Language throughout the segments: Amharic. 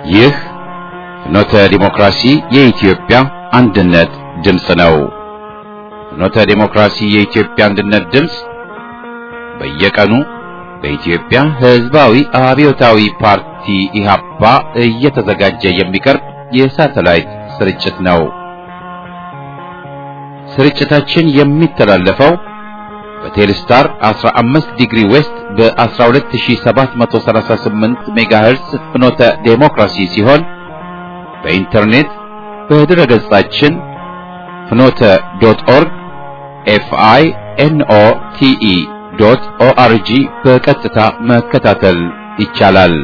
ይህ ፍኖተ ዲሞክራሲ የኢትዮጵያ አንድነት ድምፅ ነው። ፍኖተ ዲሞክራሲ የኢትዮጵያ አንድነት ድምፅ በየቀኑ በኢትዮጵያ ሕዝባዊ አብዮታዊ ፓርቲ ኢህአፓ እየተዘጋጀ የሚቀርብ የሳተላይት ስርጭት ነው። ስርጭታችን የሚተላለፈው በቴሌስታር 15 ዲግሪ ዌስት በ12738 ሜጋሄርስ ፍኖተ ዴሞክራሲ ሲሆን በኢንተርኔት በድረ ገጻችን ፍኖተ ዶት ኦርግ ኤፍአይ ኤንኦ ቲኢ ዶት ኦአርጂ በቀጥታ መከታተል ይቻላል።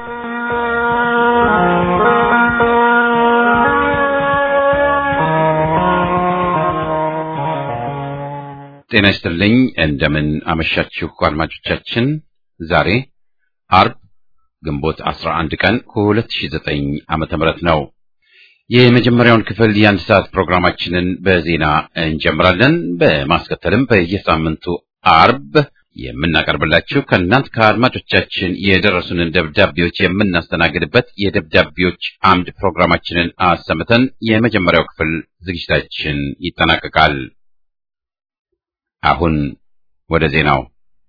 ጤና ይስጥልኝ። እንደምን አመሻችሁ አድማጮቻችን። ዛሬ አርብ ግንቦት 11 ቀን 2009 ዓመተ ምህረት ነው። የመጀመሪያውን ክፍል የአንድ ሰዓት ፕሮግራማችንን በዜና እንጀምራለን። በማስከተልም በየሳምንቱ አርብ የምናቀርብላችሁ ከእናንት ከአድማጮቻችን የደረሱንን ደብዳቤዎች የምናስተናግድበት የደብዳቤዎች አምድ ፕሮግራማችንን አሰምተን የመጀመሪያው ክፍል ዝግጅታችን ይጠናቀቃል። አሁን ወደ ዜናው።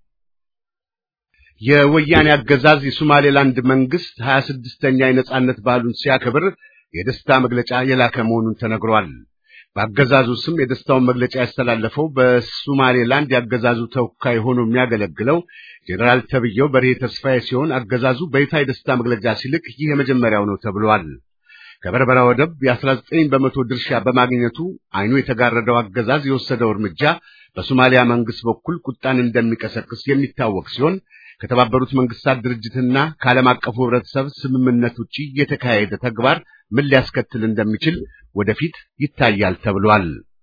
የወያኔ አገዛዝ የሶማሌላንድ መንግስት ሀያ ስድስተኛ የነጻነት በዓሉን ሲያከብር የደስታ መግለጫ የላከ መሆኑን ተነግሯል። በአገዛዙ ስም የደስታውን መግለጫ ያስተላለፈው በሶማሌላንድ የአገዛዙ ተወካይ ሆኖ የሚያገለግለው ጄኔራል ተብዬው በርሄ ተስፋዬ ሲሆን አገዛዙ በይፋ የደስታ መግለጫ ሲልክ ይህ የመጀመሪያው ነው ተብሏል። ከበርበራ ወደብ የ19 በመቶ ድርሻ በማግኘቱ አይኑ የተጋረደው አገዛዝ የወሰደው እርምጃ በሶማሊያ መንግስት በኩል ቁጣን እንደሚቀሰቅስ የሚታወቅ ሲሆን ከተባበሩት መንግስታት ድርጅትና ከዓለም አቀፉ ህብረተሰብ ስምምነት ውጪ የተካሄደ ተግባር ምን ሊያስከትል እንደሚችል ወደፊት ይታያል ተብሏል።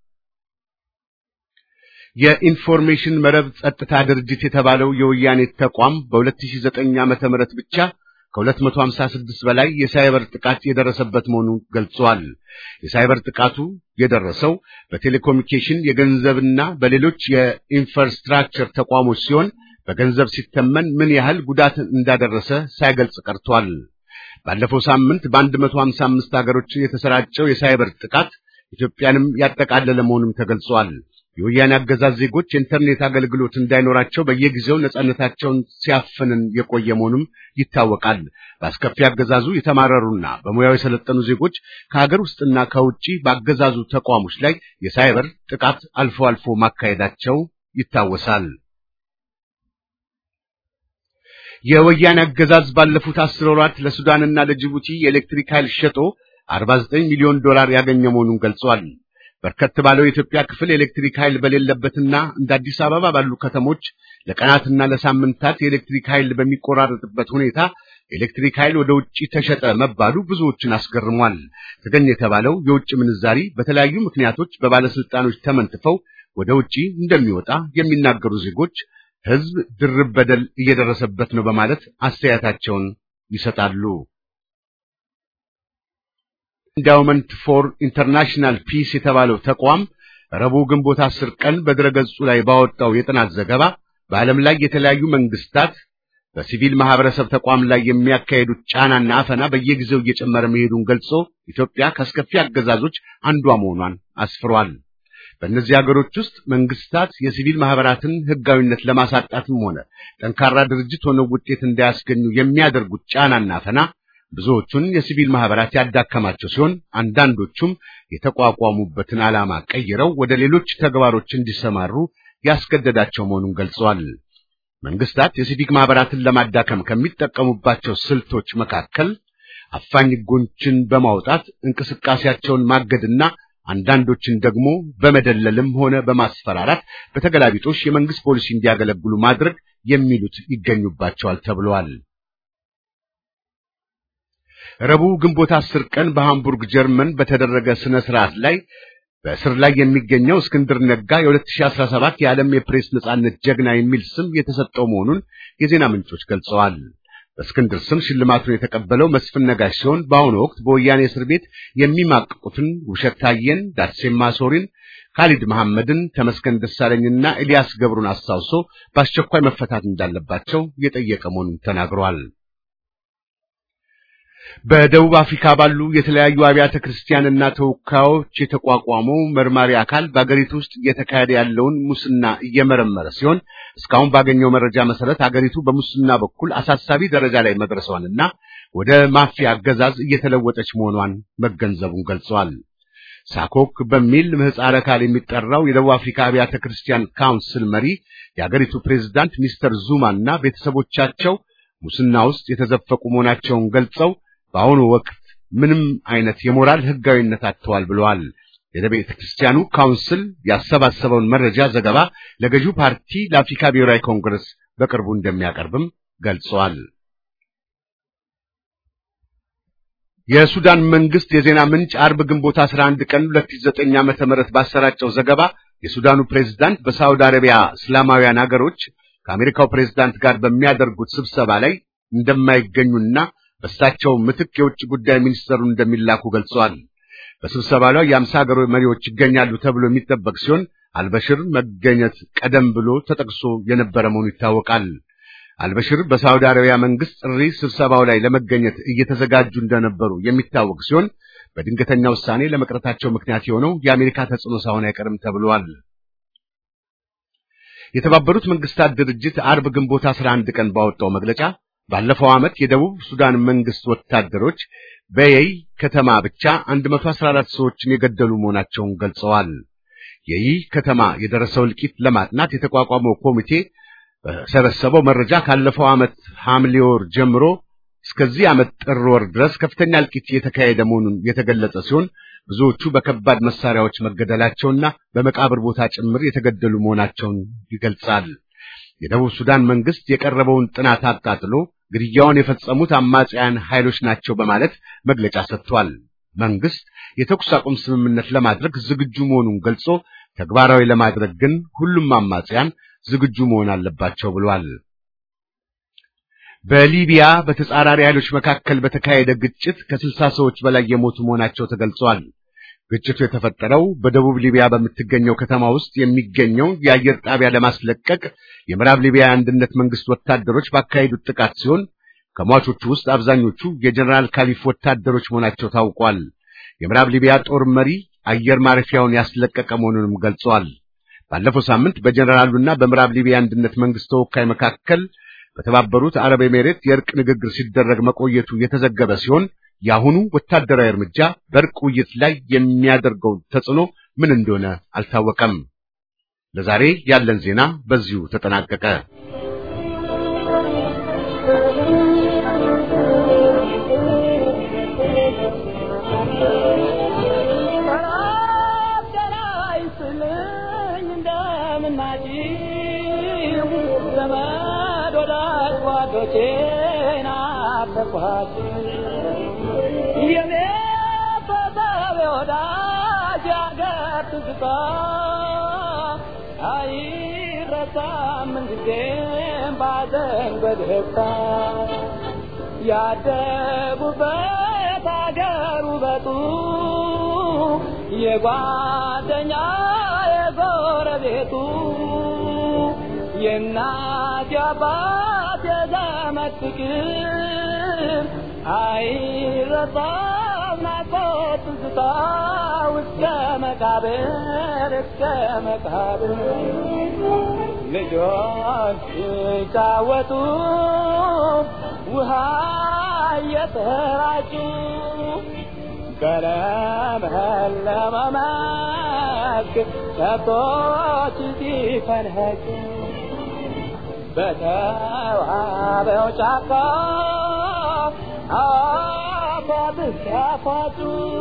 የኢንፎርሜሽን መረብ ጸጥታ ድርጅት የተባለው የወያኔ ተቋም በ2009 ዓመተ ምህረት ብቻ ከ256 በላይ የሳይበር ጥቃት የደረሰበት መሆኑን ገልጿል። የሳይበር ጥቃቱ የደረሰው በቴሌኮሙኒኬሽን የገንዘብና በሌሎች የኢንፍራስትራክቸር ተቋሞች ሲሆን በገንዘብ ሲተመን ምን ያህል ጉዳት እንዳደረሰ ሳይገልጽ ቀርቷል። ባለፈው ሳምንት በ155 ሀገሮች የተሰራጨው የሳይበር ጥቃት ኢትዮጵያንም ያጠቃለለ መሆኑም ተገልጿል። የወያኔ አገዛዝ ዜጎች የኢንተርኔት አገልግሎት እንዳይኖራቸው በየጊዜው ነጻነታቸውን ሲያፍንን የቆየ መሆኑም ይታወቃል። በአስከፊ አገዛዙ የተማረሩና በሙያው የሰለጠኑ ዜጎች ከሀገር ውስጥና ከውጪ በአገዛዙ ተቋሞች ላይ የሳይበር ጥቃት አልፎ አልፎ ማካሄዳቸው ይታወሳል። የወያኔ አገዛዝ ባለፉት አስር ወራት ለሱዳንና ለጅቡቲ የኤሌክትሪክ ኃይል ሸጦ 49 ሚሊዮን ዶላር ያገኘ መሆኑን ገልጿል። በርከት ባለው የኢትዮጵያ ክፍል የኤሌክትሪክ ኃይል በሌለበትና እንደ አዲስ አበባ ባሉ ከተሞች ለቀናትና ለሳምንታት የኤሌክትሪክ ኃይል በሚቆራረጥበት ሁኔታ የኤሌክትሪክ ኃይል ወደ ውጪ ተሸጠ መባሉ ብዙዎችን አስገርሟል። ተገኘ የተባለው የውጭ ምንዛሪ በተለያዩ ምክንያቶች በባለስልጣኖች ተመንትፈው ወደ ውጪ እንደሚወጣ የሚናገሩ ዜጎች ሕዝብ ድርብ በደል እየደረሰበት ነው በማለት አስተያየታቸውን ይሰጣሉ። ኢንዳውመንት ፎር ኢንተርናሽናል ፒስ የተባለው ተቋም ረቡዕ ግንቦት አስር ቀን በድረገጹ ላይ ባወጣው የጥናት ዘገባ በዓለም ላይ የተለያዩ መንግስታት በሲቪል ማህበረሰብ ተቋም ላይ የሚያካሄዱት ጫናና አፈና በየጊዜው እየጨመረ መሄዱን ገልጾ ኢትዮጵያ ከአስከፊ አገዛዞች አንዷ መሆኗን አስፍሯል። በእነዚህ ሀገሮች ውስጥ መንግስታት የሲቪል ማህበራትን ህጋዊነት ለማሳጣትም ሆነ ጠንካራ ድርጅት ሆነው ውጤት እንዳያስገኙ የሚያደርጉት ጫናና አፈና ብዙዎቹን የሲቪል ማህበራት ያዳከማቸው ሲሆን አንዳንዶቹም የተቋቋሙበትን ዓላማ ቀይረው ወደ ሌሎች ተግባሮች እንዲሰማሩ ያስገደዳቸው መሆኑን ገልጸዋል። መንግስታት የሲቪክ ማህበራትን ለማዳከም ከሚጠቀሙባቸው ስልቶች መካከል አፋኝ ህጎችን በማውጣት እንቅስቃሴያቸውን ማገድና አንዳንዶችን ደግሞ በመደለልም ሆነ በማስፈራራት በተገላቢጦሽ የመንግስት ፖሊሲ እንዲያገለግሉ ማድረግ የሚሉት ይገኙባቸዋል ተብለዋል። ረቡዕ ግንቦት አስር ቀን በሃምቡርግ ጀርመን በተደረገ ስነ ስርዓት ላይ በእስር ላይ የሚገኘው እስክንድር ነጋ የ2017 የዓለም የፕሬስ ነጻነት ጀግና የሚል ስም የተሰጠው መሆኑን የዜና ምንጮች ገልጸዋል። በእስክንድር ስም ሽልማቱን የተቀበለው መስፍን ነጋሽ ሲሆን በአሁኑ ወቅት በወያኔ እስር ቤት የሚማቅቁትን ውብሸት ታየን፣ ዳርሴማ ሶሪን፣ ካሊድ መሐመድን፣ ተመስገን ደሳለኝና ኤልያስ ገብሩን አስታውሶ በአስቸኳይ መፈታት እንዳለባቸው የጠየቀ መሆኑን ተናግሯል። በደቡብ አፍሪካ ባሉ የተለያዩ አብያተ ክርስቲያንና ተወካዮች የተቋቋመው መርማሪ አካል በአገሪቱ ውስጥ እየተካሄደ ያለውን ሙስና እየመረመረ ሲሆን እስካሁን ባገኘው መረጃ መሰረት አገሪቱ በሙስና በኩል አሳሳቢ ደረጃ ላይ መድረሷንና ወደ ማፊያ አገዛዝ እየተለወጠች መሆኗን መገንዘቡን ገልጸዋል። ሳኮክ በሚል ምህጻረ ቃል የሚጠራው የደቡብ አፍሪካ አብያተ ክርስቲያን ካውንስል መሪ የአገሪቱ ፕሬዝዳንት ሚስተር ዙማ እና ቤተሰቦቻቸው ሙስና ውስጥ የተዘፈቁ መሆናቸውን ገልጸው በአሁኑ ወቅት ምንም አይነት የሞራል ሕጋዊነት አጥተዋል ብለዋል። የቤተ ክርስቲያኑ ካውንስል ያሰባሰበውን መረጃ ዘገባ ለገዢው ፓርቲ ለአፍሪካ ብሔራዊ ኮንግረስ በቅርቡ እንደሚያቀርብም ገልጸዋል። የሱዳን መንግስት የዜና ምንጭ አርብ ግንቦት 11 ቀን 2009 ዓመተ ምህረት ባሰራጨው ዘገባ የሱዳኑ ፕሬዝዳንት በሳውዲ አረቢያ እስላማውያን ሀገሮች ከአሜሪካው ፕሬዝዳንት ጋር በሚያደርጉት ስብሰባ ላይ እንደማይገኙና በእሳቸው ምትክ የውጭ ጉዳይ ሚኒስተሩን እንደሚላኩ ገልጸዋል። በስብሰባ ላይ የአምሳ ሀገሮች መሪዎች ይገኛሉ ተብሎ የሚጠበቅ ሲሆን አልበሽር መገኘት ቀደም ብሎ ተጠቅሶ የነበረ መሆኑ ይታወቃል። አልበሽር በሳውዲ አረቢያ መንግስት ጥሪ ስብሰባው ላይ ለመገኘት እየተዘጋጁ እንደነበሩ የሚታወቅ ሲሆን በድንገተኛ ውሳኔ ለመቅረታቸው ምክንያት የሆነው የአሜሪካ ተጽዕኖ ሳይሆን አይቀርም ተብሏል። የተባበሩት መንግስታት ድርጅት አርብ ግንቦት 11 ቀን ባወጣው መግለጫ ባለፈው ዓመት የደቡብ ሱዳን መንግስት ወታደሮች በየይ ከተማ ብቻ 114 ሰዎችን የገደሉ መሆናቸውን ገልጸዋል። የይህ ከተማ የደረሰው እልቂት ለማጥናት የተቋቋመው ኮሚቴ በሰበሰበው መረጃ ካለፈው ዓመት ሐምሌ ወር ጀምሮ እስከዚህ ዓመት ጥር ወር ድረስ ከፍተኛ እልቂት የተካሄደ መሆኑን የተገለጸ ሲሆን ብዙዎቹ በከባድ መሳሪያዎች መገደላቸውና በመቃብር ቦታ ጭምር የተገደሉ መሆናቸውን ይገልጻል። የደቡብ ሱዳን መንግስት የቀረበውን ጥናት አቃጥሎ ግድያውን የፈጸሙት አማጽያን ኃይሎች ናቸው በማለት መግለጫ ሰጥቷል። መንግስት የተኩስ አቁም ስምምነት ለማድረግ ዝግጁ መሆኑን ገልጾ ተግባራዊ ለማድረግ ግን ሁሉም አማጽያን ዝግጁ መሆን አለባቸው ብሏል። በሊቢያ በተጻራሪ ኃይሎች መካከል በተካሄደ ግጭት ከስልሳ ሰዎች በላይ የሞቱ መሆናቸው ተገልጿል። ግጭቱ የተፈጠረው በደቡብ ሊቢያ በምትገኘው ከተማ ውስጥ የሚገኘው የአየር ጣቢያ ለማስለቀቅ የምዕራብ ሊቢያ አንድነት መንግስት ወታደሮች ባካሄዱት ጥቃት ሲሆን ከሟቾቹ ውስጥ አብዛኞቹ የጀነራል ካሊፍ ወታደሮች መሆናቸው ታውቋል። የምዕራብ ሊቢያ ጦር መሪ አየር ማረፊያውን ያስለቀቀ መሆኑንም ገልጸዋል። ባለፈው ሳምንት በጀነራሉና በምዕራብ ሊቢያ አንድነት መንግስት ተወካይ መካከል በተባበሩት አረብ ኤሜሬት የእርቅ ንግግር ሲደረግ መቆየቱ የተዘገበ ሲሆን የአሁኑ ወታደራዊ እርምጃ በእርቅ ውይይት ላይ የሚያደርገው ተጽዕኖ ምን እንደሆነ አልታወቀም። ለዛሬ ያለን ዜና በዚሁ ተጠናቀቀ። ያደጉበት አገር ውበቱ የጓደኛ የጎረቤቱ የእናት የአባት የዘመድ ፍቅር አይረሳም ናፍቆት ትዝታ እስከ መቃብር እስከ መቃብር ልጆች ሲጫወቱ ውሃ እየተራጩ በለመለመ መስክ ከብቶች ሲፈንህጩ በተዋበው ጫካ አፏት ሲያፏጩ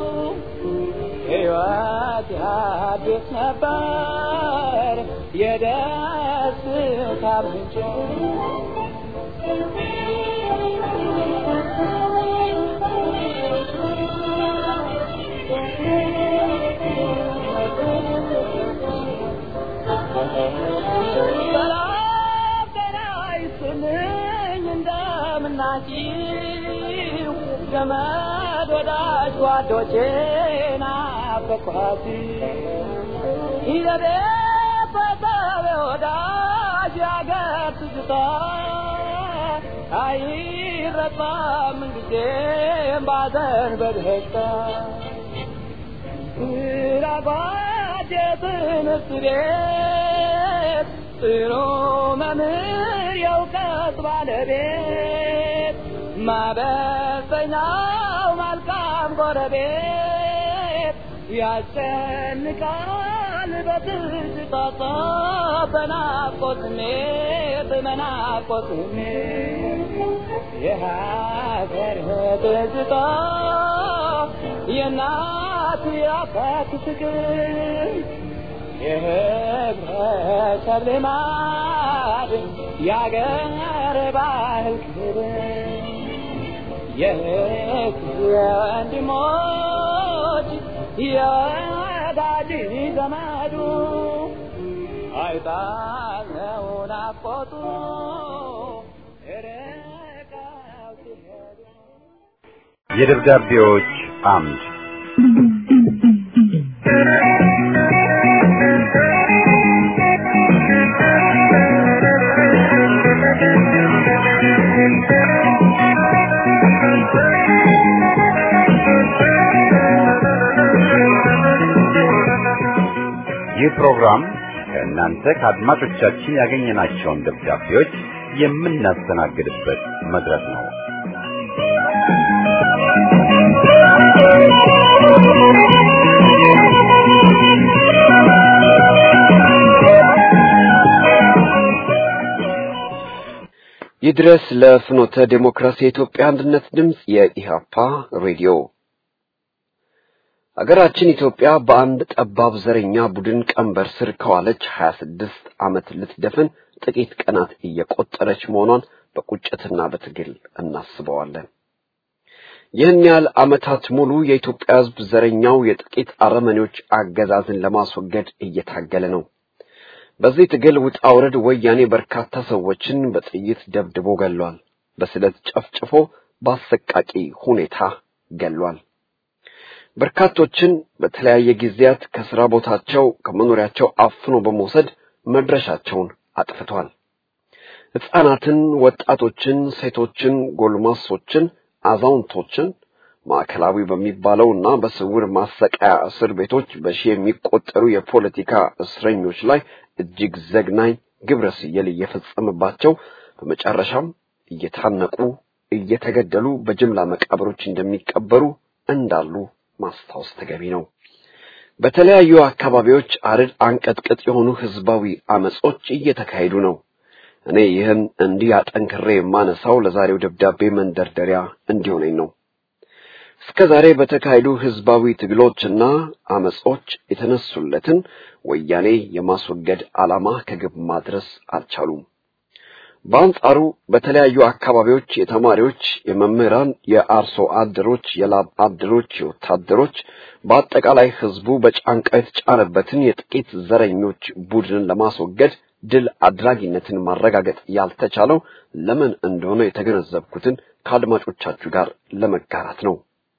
ሕይወት ያድስ ነበር የደስታ ምንጭ ሰላም ጤና ይስጥልኝ እንደምናችሁ ዘመድ ወዳጅ ጓዶቼ ናፈቅኋት ይዘቤ በሰብ ወዳጅ ያገር ትዝታ አይረሳም ጊዜም ባዘን በደስታ ስራባት የትምህርት ቤት ጥሩ መምህር የእውቀት ባለቤት ማበሰኛው መልካም ጎረቤት ያስጨንቃል በትዝታ በናፍቆት ስሜት በናፍቆት ስሜት የሀገር ትዝታ የእናት የአባት ፍቅር የህብረተሰብ ልማድ የአገር ባህል ክብር የህዝብ ወንድሞች የወዳጅ ዘመዱ አይጣለው ናፍቆቱ ርቀው ሲሄዱ የደብዳቤዎች አምድ ይህ ፕሮግራም ከእናንተ ከአድማጮቻችን ያገኘናቸውን ደብዳቤዎች የምናስተናግድበት መድረክ ነው። ይድረስ ለፍኖተ ዴሞክራሲ የኢትዮጵያ አንድነት ድምፅ የኢሃፓ ሬዲዮ። ሀገራችን ኢትዮጵያ በአንድ ጠባብ ዘረኛ ቡድን ቀንበር ስር ከዋለች 26 ዓመት ልትደፍን ጥቂት ቀናት እየቆጠረች መሆኗን በቁጭትና በትግል እናስበዋለን። ይህን ያህል ዓመታት ሙሉ የኢትዮጵያ ሕዝብ ዘረኛው የጥቂት አረመኔዎች አገዛዝን ለማስወገድ እየታገለ ነው። በዚህ ትግል ውጣ ውረድ ወያኔ በርካታ ሰዎችን በጥይት ደብድቦ ገሏል። በስለት ጨፍጭፎ በአሰቃቂ ሁኔታ ገሏል። በርካቶችን በተለያየ ጊዜያት ከስራ ቦታቸው ከመኖሪያቸው አፍኖ በመውሰድ መድረሻቸውን አጥፍቷል። ሕፃናትን፣ ወጣቶችን፣ ሴቶችን፣ ጎልማሶችን፣ አዛውንቶችን ማዕከላዊ በሚባለውና በስውር ማሰቃያ እስር ቤቶች በሺህ የሚቆጠሩ የፖለቲካ እስረኞች ላይ እጅግ ዘግናኝ ግብረ ስየል እየፈጸመባቸው በመጨረሻም እየታነቁ እየተገደሉ በጅምላ መቃብሮች እንደሚቀበሩ እንዳሉ ማስታወስ ተገቢ ነው። በተለያዩ አካባቢዎች አርድ አንቀጥቅጥ የሆኑ ህዝባዊ አመጾች እየተካሄዱ ነው። እኔ ይህን እንዲህ አጠንክሬ የማነሳው ለዛሬው ደብዳቤ መንደርደሪያ እንዲሆነኝ ነው። እስከ ዛሬ በተካሄዱ ህዝባዊ ትግሎችና አመጾች የተነሱለትን ወያኔ የማስወገድ ዓላማ ከግብ ማድረስ አልቻሉም። በአንጻሩ በተለያዩ አካባቢዎች የተማሪዎች፣ የመምህራን፣ የአርሶ አደሮች፣ የላብ አደሮች፣ የወታደሮች በአጠቃላይ ህዝቡ በጫንቃ የተጫነበትን የጥቂት ዘረኞች ቡድንን ለማስወገድ ድል አድራጊነትን ማረጋገጥ ያልተቻለው ለምን እንደሆነ የተገነዘብኩትን ከአድማጮቻችሁ ጋር ለመጋራት ነው።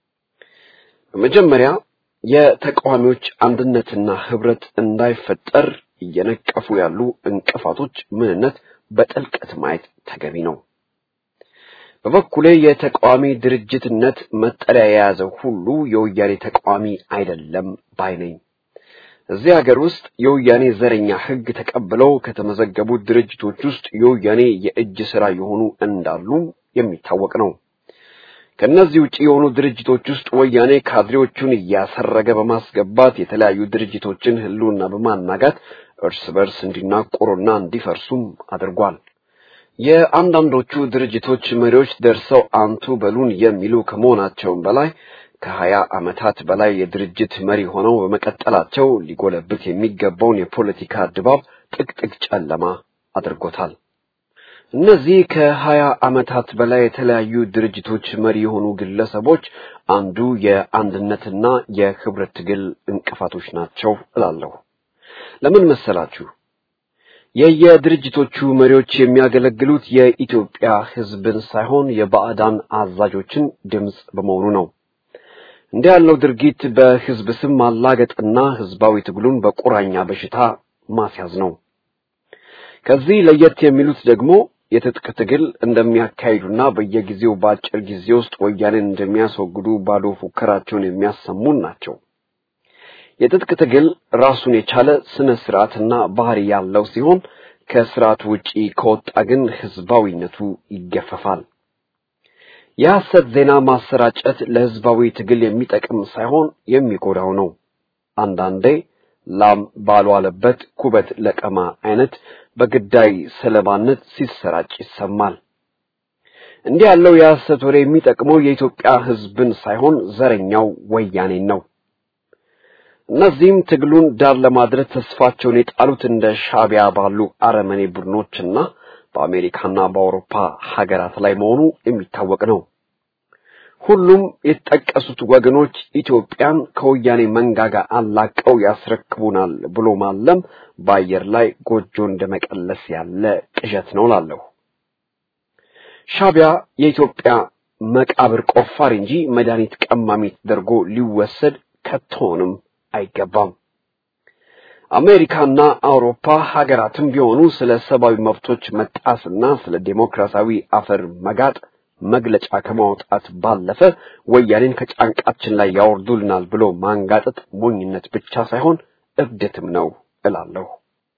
በመጀመሪያ የተቃዋሚዎች አንድነትና ህብረት እንዳይፈጠር እየነቀፉ ያሉ እንቅፋቶች ምንነት በጥልቀት ማየት ተገቢ ነው። በበኩሌ የተቃዋሚ ድርጅትነት መጠሪያ የያዘ ሁሉ የወያኔ ተቃዋሚ አይደለም ባይ ነኝ። እዚህ ሀገር ውስጥ የወያኔ ዘረኛ ህግ ተቀብለው ከተመዘገቡ ድርጅቶች ውስጥ የወያኔ የእጅ ስራ የሆኑ እንዳሉ የሚታወቅ ነው። ከነዚህ ውጪ የሆኑ ድርጅቶች ውስጥ ወያኔ ካድሬዎቹን እያሰረገ በማስገባት የተለያዩ ድርጅቶችን ህልውና በማናጋት እርስ በርስ እንዲናቆሩና እንዲፈርሱም አድርጓል። የአንዳንዶቹ ድርጅቶች መሪዎች ደርሰው አንቱ በሉን የሚሉ ከመሆናቸውም በላይ ከሀያ ዓመታት በላይ የድርጅት መሪ ሆነው በመቀጠላቸው ሊጎለብት የሚገባውን የፖለቲካ ድባብ ጥቅጥቅ ጨለማ አድርጎታል። እነዚህ ከሀያ ዓመታት በላይ የተለያዩ ድርጅቶች መሪ የሆኑ ግለሰቦች አንዱ የአንድነትና የህብረት ትግል እንቅፋቶች ናቸው እላለሁ። ለምን መሰላችሁ? የየድርጅቶቹ መሪዎች የሚያገለግሉት የኢትዮጵያ ህዝብን ሳይሆን የባዕዳን አዛዦችን ድምፅ በመሆኑ ነው። እንዲህ ያለው ድርጊት በህዝብ ስም ማላገጥና ህዝባዊ ትግሉን በቁራኛ በሽታ ማስያዝ ነው። ከዚህ ለየት የሚሉት ደግሞ የትጥቅ ትግል እንደሚያካሂዱና በየጊዜው በአጭር ጊዜ ውስጥ ወያኔን እንደሚያስወግዱ ባዶ ፉከራቸውን የሚያሰሙን ናቸው። የትጥቅ ትግል ራሱን የቻለ ስነ ስርዓትና ባህሪ ያለው ሲሆን ከስርዓቱ ውጪ ከወጣ ግን ህዝባዊነቱ ይገፈፋል። የሐሰት ዜና ማሰራጨት ለህዝባዊ ትግል የሚጠቅም ሳይሆን የሚጎዳው ነው። አንዳንዴ ላም ባልዋለበት ኩበት ለቀማ አይነት በግዳይ ሰለባነት ሲሰራጭ ይሰማል። እንዲህ ያለው የሐሰት ወሬ የሚጠቅመው የኢትዮጵያ ህዝብን ሳይሆን ዘረኛው ወያኔን ነው። እነዚህም ትግሉን ዳር ለማድረስ ተስፋቸውን የጣሉት እንደ ሻቢያ ባሉ አረመኔ ቡድኖችና በአሜሪካና በአውሮፓ ሀገራት ላይ መሆኑ የሚታወቅ ነው። ሁሉም የተጠቀሱት ወገኖች ኢትዮጵያን ከወያኔ መንጋጋ አላቀው ያስረክቡናል ብሎ ማለም በአየር ላይ ጎጆ እንደመቀለስ ያለ ቅዠት ነው ላለሁ። ሻቢያ የኢትዮጵያ መቃብር ቆፋሪ እንጂ መድኃኒት ቀማሚ ተደርጎ ሊወሰድ ከቶንም አይገባም። አሜሪካና አውሮፓ ሀገራትም ቢሆኑ ስለ ሰብአዊ መብቶች መጣስና ስለ ዴሞክራሲያዊ አፈር መጋጥ መግለጫ ከማውጣት ባለፈ ወያኔን ከጫንቃችን ላይ ያወርዱልናል ብሎ ማንጋጠጥ ሞኝነት ብቻ ሳይሆን እብደትም ነው እላለሁ።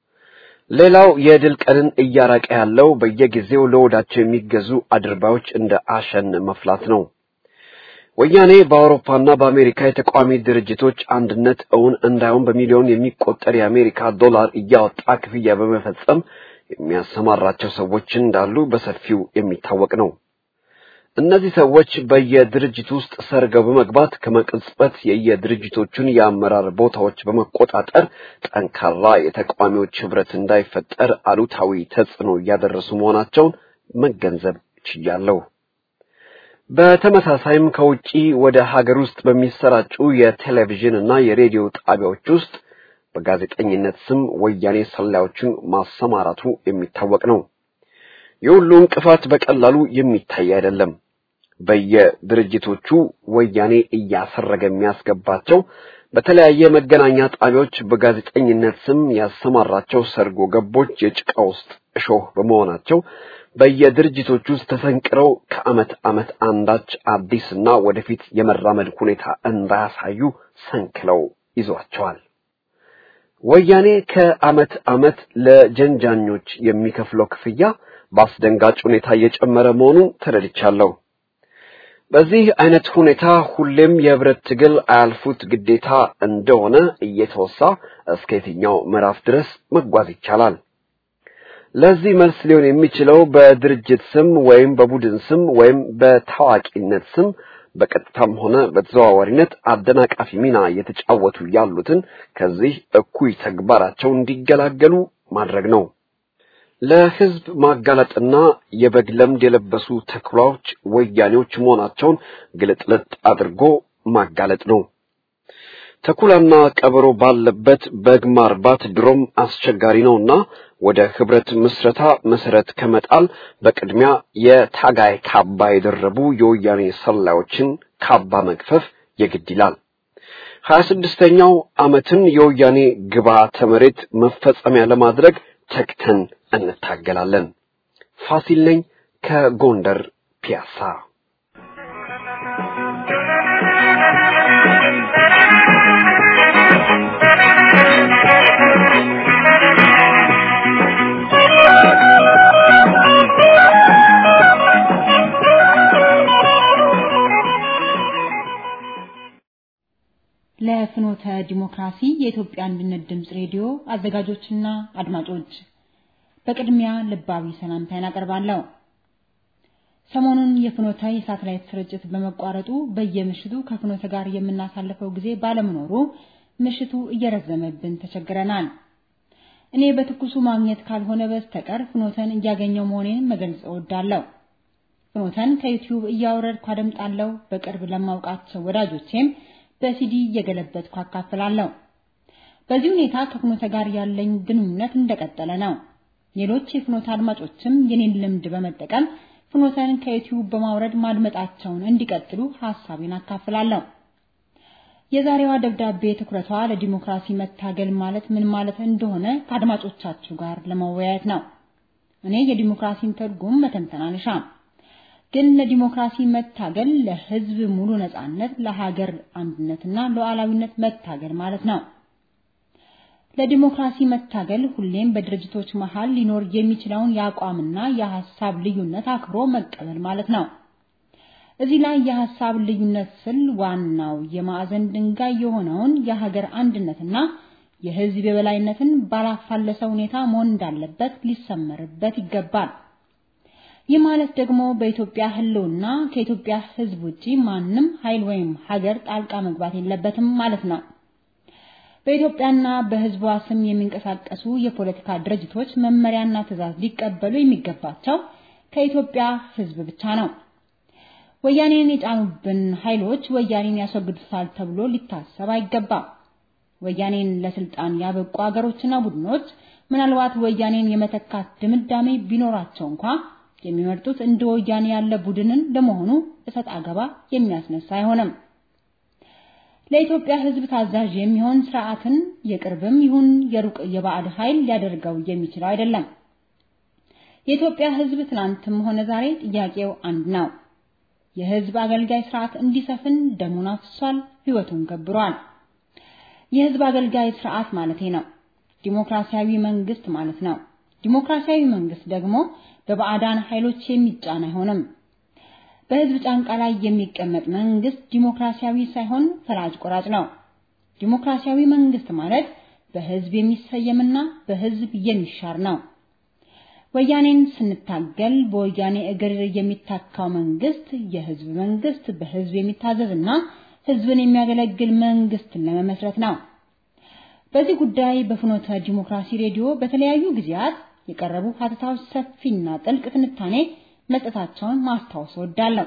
ሌላው የድል ቀንን እያራቀ ያለው በየጊዜው ለወዳቸው የሚገዙ አድርባዮች እንደ አሸን መፍላት ነው። ወያኔ በአውሮፓና በአሜሪካ የተቃዋሚ ድርጅቶች አንድነት እውን እንዳይሆን በሚሊዮን የሚቆጠር የአሜሪካ ዶላር እያወጣ ክፍያ በመፈጸም የሚያሰማራቸው ሰዎች እንዳሉ በሰፊው የሚታወቅ ነው። እነዚህ ሰዎች በየድርጅት ውስጥ ሰርገው በመግባት ከመቅጽበት የየድርጅቶቹን የአመራር ቦታዎች በመቆጣጠር ጠንካራ የተቃዋሚዎች ህብረት እንዳይፈጠር አሉታዊ ተጽዕኖ እያደረሱ መሆናቸውን መገንዘብ ችያለሁ። በተመሳሳይም ከውጪ ወደ ሀገር ውስጥ በሚሰራጩ የቴሌቪዥን እና የሬዲዮ ጣቢያዎች ውስጥ በጋዜጠኝነት ስም ወያኔ ሰላዮችን ማሰማራቱ የሚታወቅ ነው። የሁሉ እንቅፋት በቀላሉ የሚታይ አይደለም። በየድርጅቶቹ ወያኔ እያሰረገ የሚያስገባቸው በተለያየ መገናኛ ጣቢያዎች በጋዜጠኝነት ስም ያሰማራቸው ሰርጎ ገቦች የጭቃ ውስጥ እሾህ በመሆናቸው በየድርጅቶች ውስጥ ተፈንቅረው ከዓመት ዓመት አንዳች አዲስና ወደፊት የመራመድ ሁኔታ እንዳያሳዩ ሰንክለው ይዟቸዋል። ወያኔ ከዓመት ዓመት ለጀንጃኞች የሚከፍለው ክፍያ በአስደንጋጭ ሁኔታ እየጨመረ መሆኑን ተረድቻለሁ። በዚህ አይነት ሁኔታ ሁሌም የህብረት ትግል አያልፉት ግዴታ እንደሆነ እየተወሳ እስከ የትኛው ምዕራፍ ድረስ መጓዝ ይቻላል? ለዚህ መልስ ሊሆን የሚችለው በድርጅት ስም ወይም በቡድን ስም ወይም በታዋቂነት ስም በቀጥታም ሆነ በተዘዋዋሪነት አደናቃፊ ሚና እየተጫወቱ ያሉትን ከዚህ እኩይ ተግባራቸው እንዲገላገሉ ማድረግ ነው። ለህዝብ ማጋለጥና የበግ ለምድ የለበሱ ተኩላዎች ወያኔዎች መሆናቸውን ግልጥልጥ አድርጎ ማጋለጥ ነው። ተኩላና ቀበሮ ባለበት በግ ማርባት ድሮም አስቸጋሪ ነውና ወደ ህብረት ምስረታ መሰረት ከመጣል በቅድሚያ የታጋይ ካባ የደረቡ የወያኔ ሰላዮችን ካባ መግፈፍ የግድ ይላል። ሀያ ስድስተኛው ዓመትን የወያኔ ግብዓተ መሬት መፈጸሚያ ለማድረግ ተግተን እንታገላለን። ፋሲል ነኝ ከጎንደር ፒያሳ። ለፍኖተ ዲሞክራሲ የኢትዮጵያ አንድነት ድምፅ ሬዲዮ አዘጋጆችና አድማጮች በቅድሚያ ልባዊ ሰላምታዬን አቀርባለሁ። ሰሞኑን የፍኖተ የሳተላይት ስርጭት በመቋረጡ በየምሽቱ ከፍኖተ ጋር የምናሳልፈው ጊዜ ባለመኖሩ ምሽቱ እየረዘመብን ተቸግረናል። እኔ በትኩሱ ማግኘት ካልሆነ በስተቀር ፍኖተን እያገኘው መሆኔን መግለጽ እወዳለሁ። ፍኖተን ከዩቲዩብ እያወረድኩ አደምጣለሁ። በቅርብ ለማውቃቸው ወዳጆቼም በሲዲ እየገለበጥኩ አካፍላለሁ። በዚህ ሁኔታ ከፍኖተ ጋር ያለኝ ግንኙነት እንደቀጠለ ነው። ሌሎች የፍኖተ አድማጮችም የኔን ልምድ በመጠቀም ፍኖተን ከዩቲዩብ በማውረድ ማድመጣቸውን እንዲቀጥሉ ሐሳቤን አካፍላለሁ። የዛሬዋ ደብዳቤ ትኩረቷ ለዲሞክራሲ መታገል ማለት ምን ማለት እንደሆነ ከአድማጮቻችሁ ጋር ለመወያየት ነው። እኔ የዲሞክራሲን ትርጉም መተንተን አልሻም። ግን ለዲሞክራሲ መታገል ለህዝብ ሙሉ ነጻነት፣ ለሀገር አንድነትና ሉዓላዊነት መታገል ማለት ነው። ለዲሞክራሲ መታገል ሁሌም በድርጅቶች መሃል ሊኖር የሚችለውን የአቋምና የሐሳብ ልዩነት አክብሮ መቀበል ማለት ነው። እዚህ ላይ የሐሳብ ልዩነት ስል ዋናው የማዕዘን ድንጋይ የሆነውን የሀገር አንድነትና የህዝብ የበላይነትን ባላፋለሰ ሁኔታ መሆን እንዳለበት ሊሰመርበት ይገባል። ይህ ማለት ደግሞ በኢትዮጵያ ህልውና ከኢትዮጵያ ህዝብ ውጪ ማንም ኃይል ወይም ሀገር ጣልቃ መግባት የለበትም ማለት ነው። በኢትዮጵያና በህዝቧ ስም የሚንቀሳቀሱ የፖለቲካ ድርጅቶች መመሪያና ትዕዛዝ ሊቀበሉ የሚገባቸው ከኢትዮጵያ ህዝብ ብቻ ነው። ወያኔን የጫኑብን ኃይሎች ወያኔን ያስወግዱታል ተብሎ ሊታሰብ አይገባም። ወያኔን ለስልጣን ያበቁ አገሮችና ቡድኖች ምናልባት ወያኔን የመተካት ድምዳሜ ቢኖራቸው እንኳ የሚመርጡት እንደ ወያኔ ያለ ቡድንን ለመሆኑ እሰጥ አገባ የሚያስነሳ አይሆንም። ለኢትዮጵያ ህዝብ ታዛዥ የሚሆን ስርዓትን የቅርብም ይሁን የሩቅ የባዕድ ኃይል ሊያደርገው የሚችለው አይደለም። የኢትዮጵያ ህዝብ ትናንትም ሆነ ዛሬ ጥያቄው አንድ ነው። የህዝብ አገልጋይ ስርዓት እንዲሰፍን ደሙን አፍሷል፣ ህይወቱን ገብሯል። የህዝብ አገልጋይ ስርዓት ማለቴ ነው። ዲሞክራሲያዊ መንግስት ማለት ነው። ዲሞክራሲያዊ መንግስት ደግሞ በባዕዳን ኃይሎች የሚጫን አይሆንም። በህዝብ ጫንቃ ላይ የሚቀመጥ መንግስት ዲሞክራሲያዊ ሳይሆን ፈላጭ ቆራጭ ነው። ዲሞክራሲያዊ መንግስት ማለት በህዝብ የሚሰየምና በህዝብ የሚሻር ነው። ወያኔን ስንታገል በወያኔ እግር የሚታካው መንግስት የህዝብ መንግስት በህዝብ የሚታዘዝና ህዝብን የሚያገለግል መንግስትን ለመመስረት ነው። በዚህ ጉዳይ በፍኖተ ዲሞክራሲ ሬዲዮ በተለያዩ ጊዜያት የቀረቡ ሀተታዎች ሰፊና ጥልቅ ትንታኔ መስጠታቸውን ማስታወስ እወዳለሁ።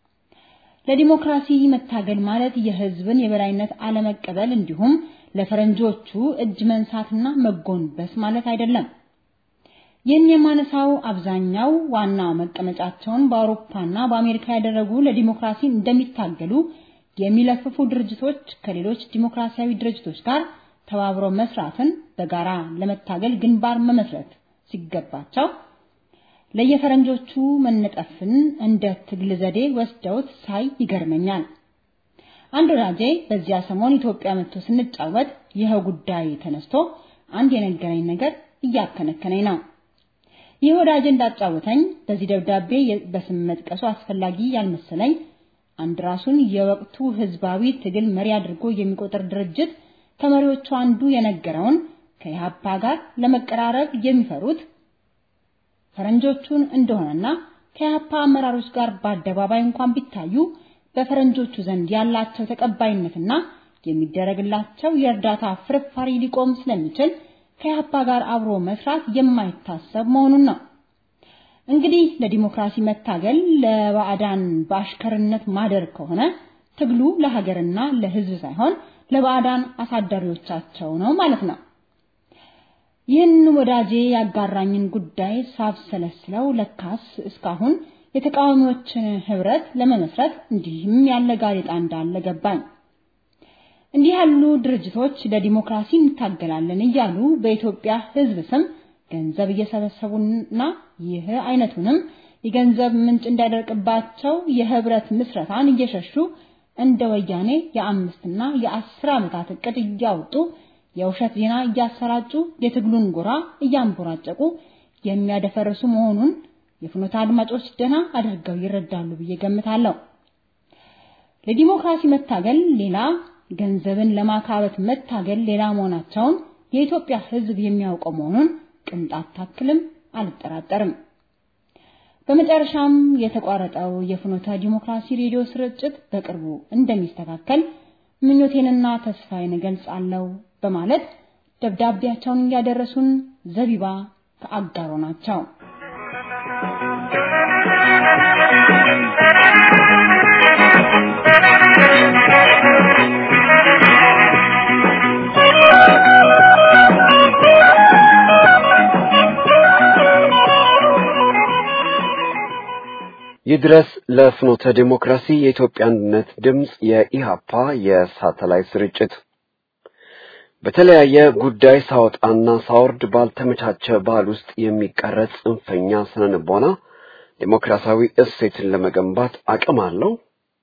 ለዲሞክራሲ መታገል ማለት የህዝብን የበላይነት አለመቀበል እንዲሁም ለፈረንጆቹ እጅ መንሳትና መጎንበስ ማለት አይደለም። ይህን የማነሳው አብዛኛው ዋና መቀመጫቸውን በአውሮፓና በአሜሪካ ያደረጉ ለዲሞክራሲ እንደሚታገሉ የሚለፍፉ ድርጅቶች ከሌሎች ዲሞክራሲያዊ ድርጅቶች ጋር ተባብረው መስራትን በጋራ ለመታገል ግንባር መመስረት ሲገባቸው ለየፈረንጆቹ መነጠፍን እንደ ትግል ዘዴ ወስደውት ሳይ ይገርመኛል። አንድ ወዳጄ በዚያ ሰሞን ኢትዮጵያ መጥቶ ስንጫወት ይኸው ጉዳይ ተነስቶ አንድ የነገረኝ ነገር እያከነከነኝ ነው። ይህ ወዳጄ እንዳጫወተኝ በዚህ ደብዳቤ በስም መጥቀሱ አስፈላጊ ያልመሰለኝ አንድ ራሱን የወቅቱ ህዝባዊ ትግል መሪ አድርጎ የሚቆጥር ድርጅት ከመሪዎቹ አንዱ የነገረውን ከኢህአፓ ጋር ለመቀራረብ የሚፈሩት ፈረንጆቹን እንደሆነና ከኢህአፓ አመራሮች ጋር በአደባባይ እንኳን ቢታዩ በፈረንጆቹ ዘንድ ያላቸው ተቀባይነትና የሚደረግላቸው የእርዳታ ፍርፋሪ ሊቆም ስለሚችል ከኢህአፓ ጋር አብሮ መስራት የማይታሰብ መሆኑን ነው። እንግዲህ ለዲሞክራሲ መታገል ለባዕዳን በአሽከርነት ማደር ከሆነ ትግሉ ለሀገርና ለህዝብ ሳይሆን ለባዕዳን አሳዳሪዎቻቸው ነው ማለት ነው። ይህን ወዳጄ ያጋራኝን ጉዳይ ሳብሰለስለው ለካስ እስካሁን የተቃዋሚዎችን ህብረት ለመመስረት እንዲህም ያለ ጋዜጣ እንዳለ ገባኝ። እንዲህ ያሉ ድርጅቶች ለዲሞክራሲ እንታገላለን እያሉ በኢትዮጵያ ህዝብ ስም ገንዘብ እየሰበሰቡና ይህ አይነቱንም የገንዘብ ምንጭ እንዳይደርቅባቸው የህብረት ምስረታን እየሸሹ እንደ ወያኔ የአምስትና የአስር ዓመታት እቅድ እያወጡ የውሸት ዜና እያሰራጩ የትግሉን ጎራ እያንቦራጨቁ የሚያደፈርሱ መሆኑን የፍኖተ አድማጮች ደና አድርገው ይረዳሉ ብዬ ገምታለሁ። ለዲሞክራሲ መታገል ሌላ፣ ገንዘብን ለማካበት መታገል ሌላ መሆናቸውን የኢትዮጵያ ህዝብ የሚያውቀው መሆኑን ቅንጣት ታክልም አልጠራጠርም። በመጨረሻም የተቋረጠው የፍኖተ ዲሞክራሲ ሬዲዮ ስርጭት በቅርቡ እንደሚስተካከል ምኞቴንና ተስፋዬን እገልጻለሁ በማለት ደብዳቤያቸውን እያደረሱን ዘቢባ ከአጋሮ ናቸው። ይድረስ ለፍኖተ ዲሞክራሲ የኢትዮጵያ አንድነት ድምፅ የኢሃፓ የሳተላይት ስርጭት በተለያየ ጉዳይ ሳወጣና ሳወርድ ባልተመቻቸ ባህል ውስጥ የሚቀረጽ ጽንፈኛ ስነ ልቦና ዴሞክራሲያዊ እሴትን ለመገንባት አቅም አለው?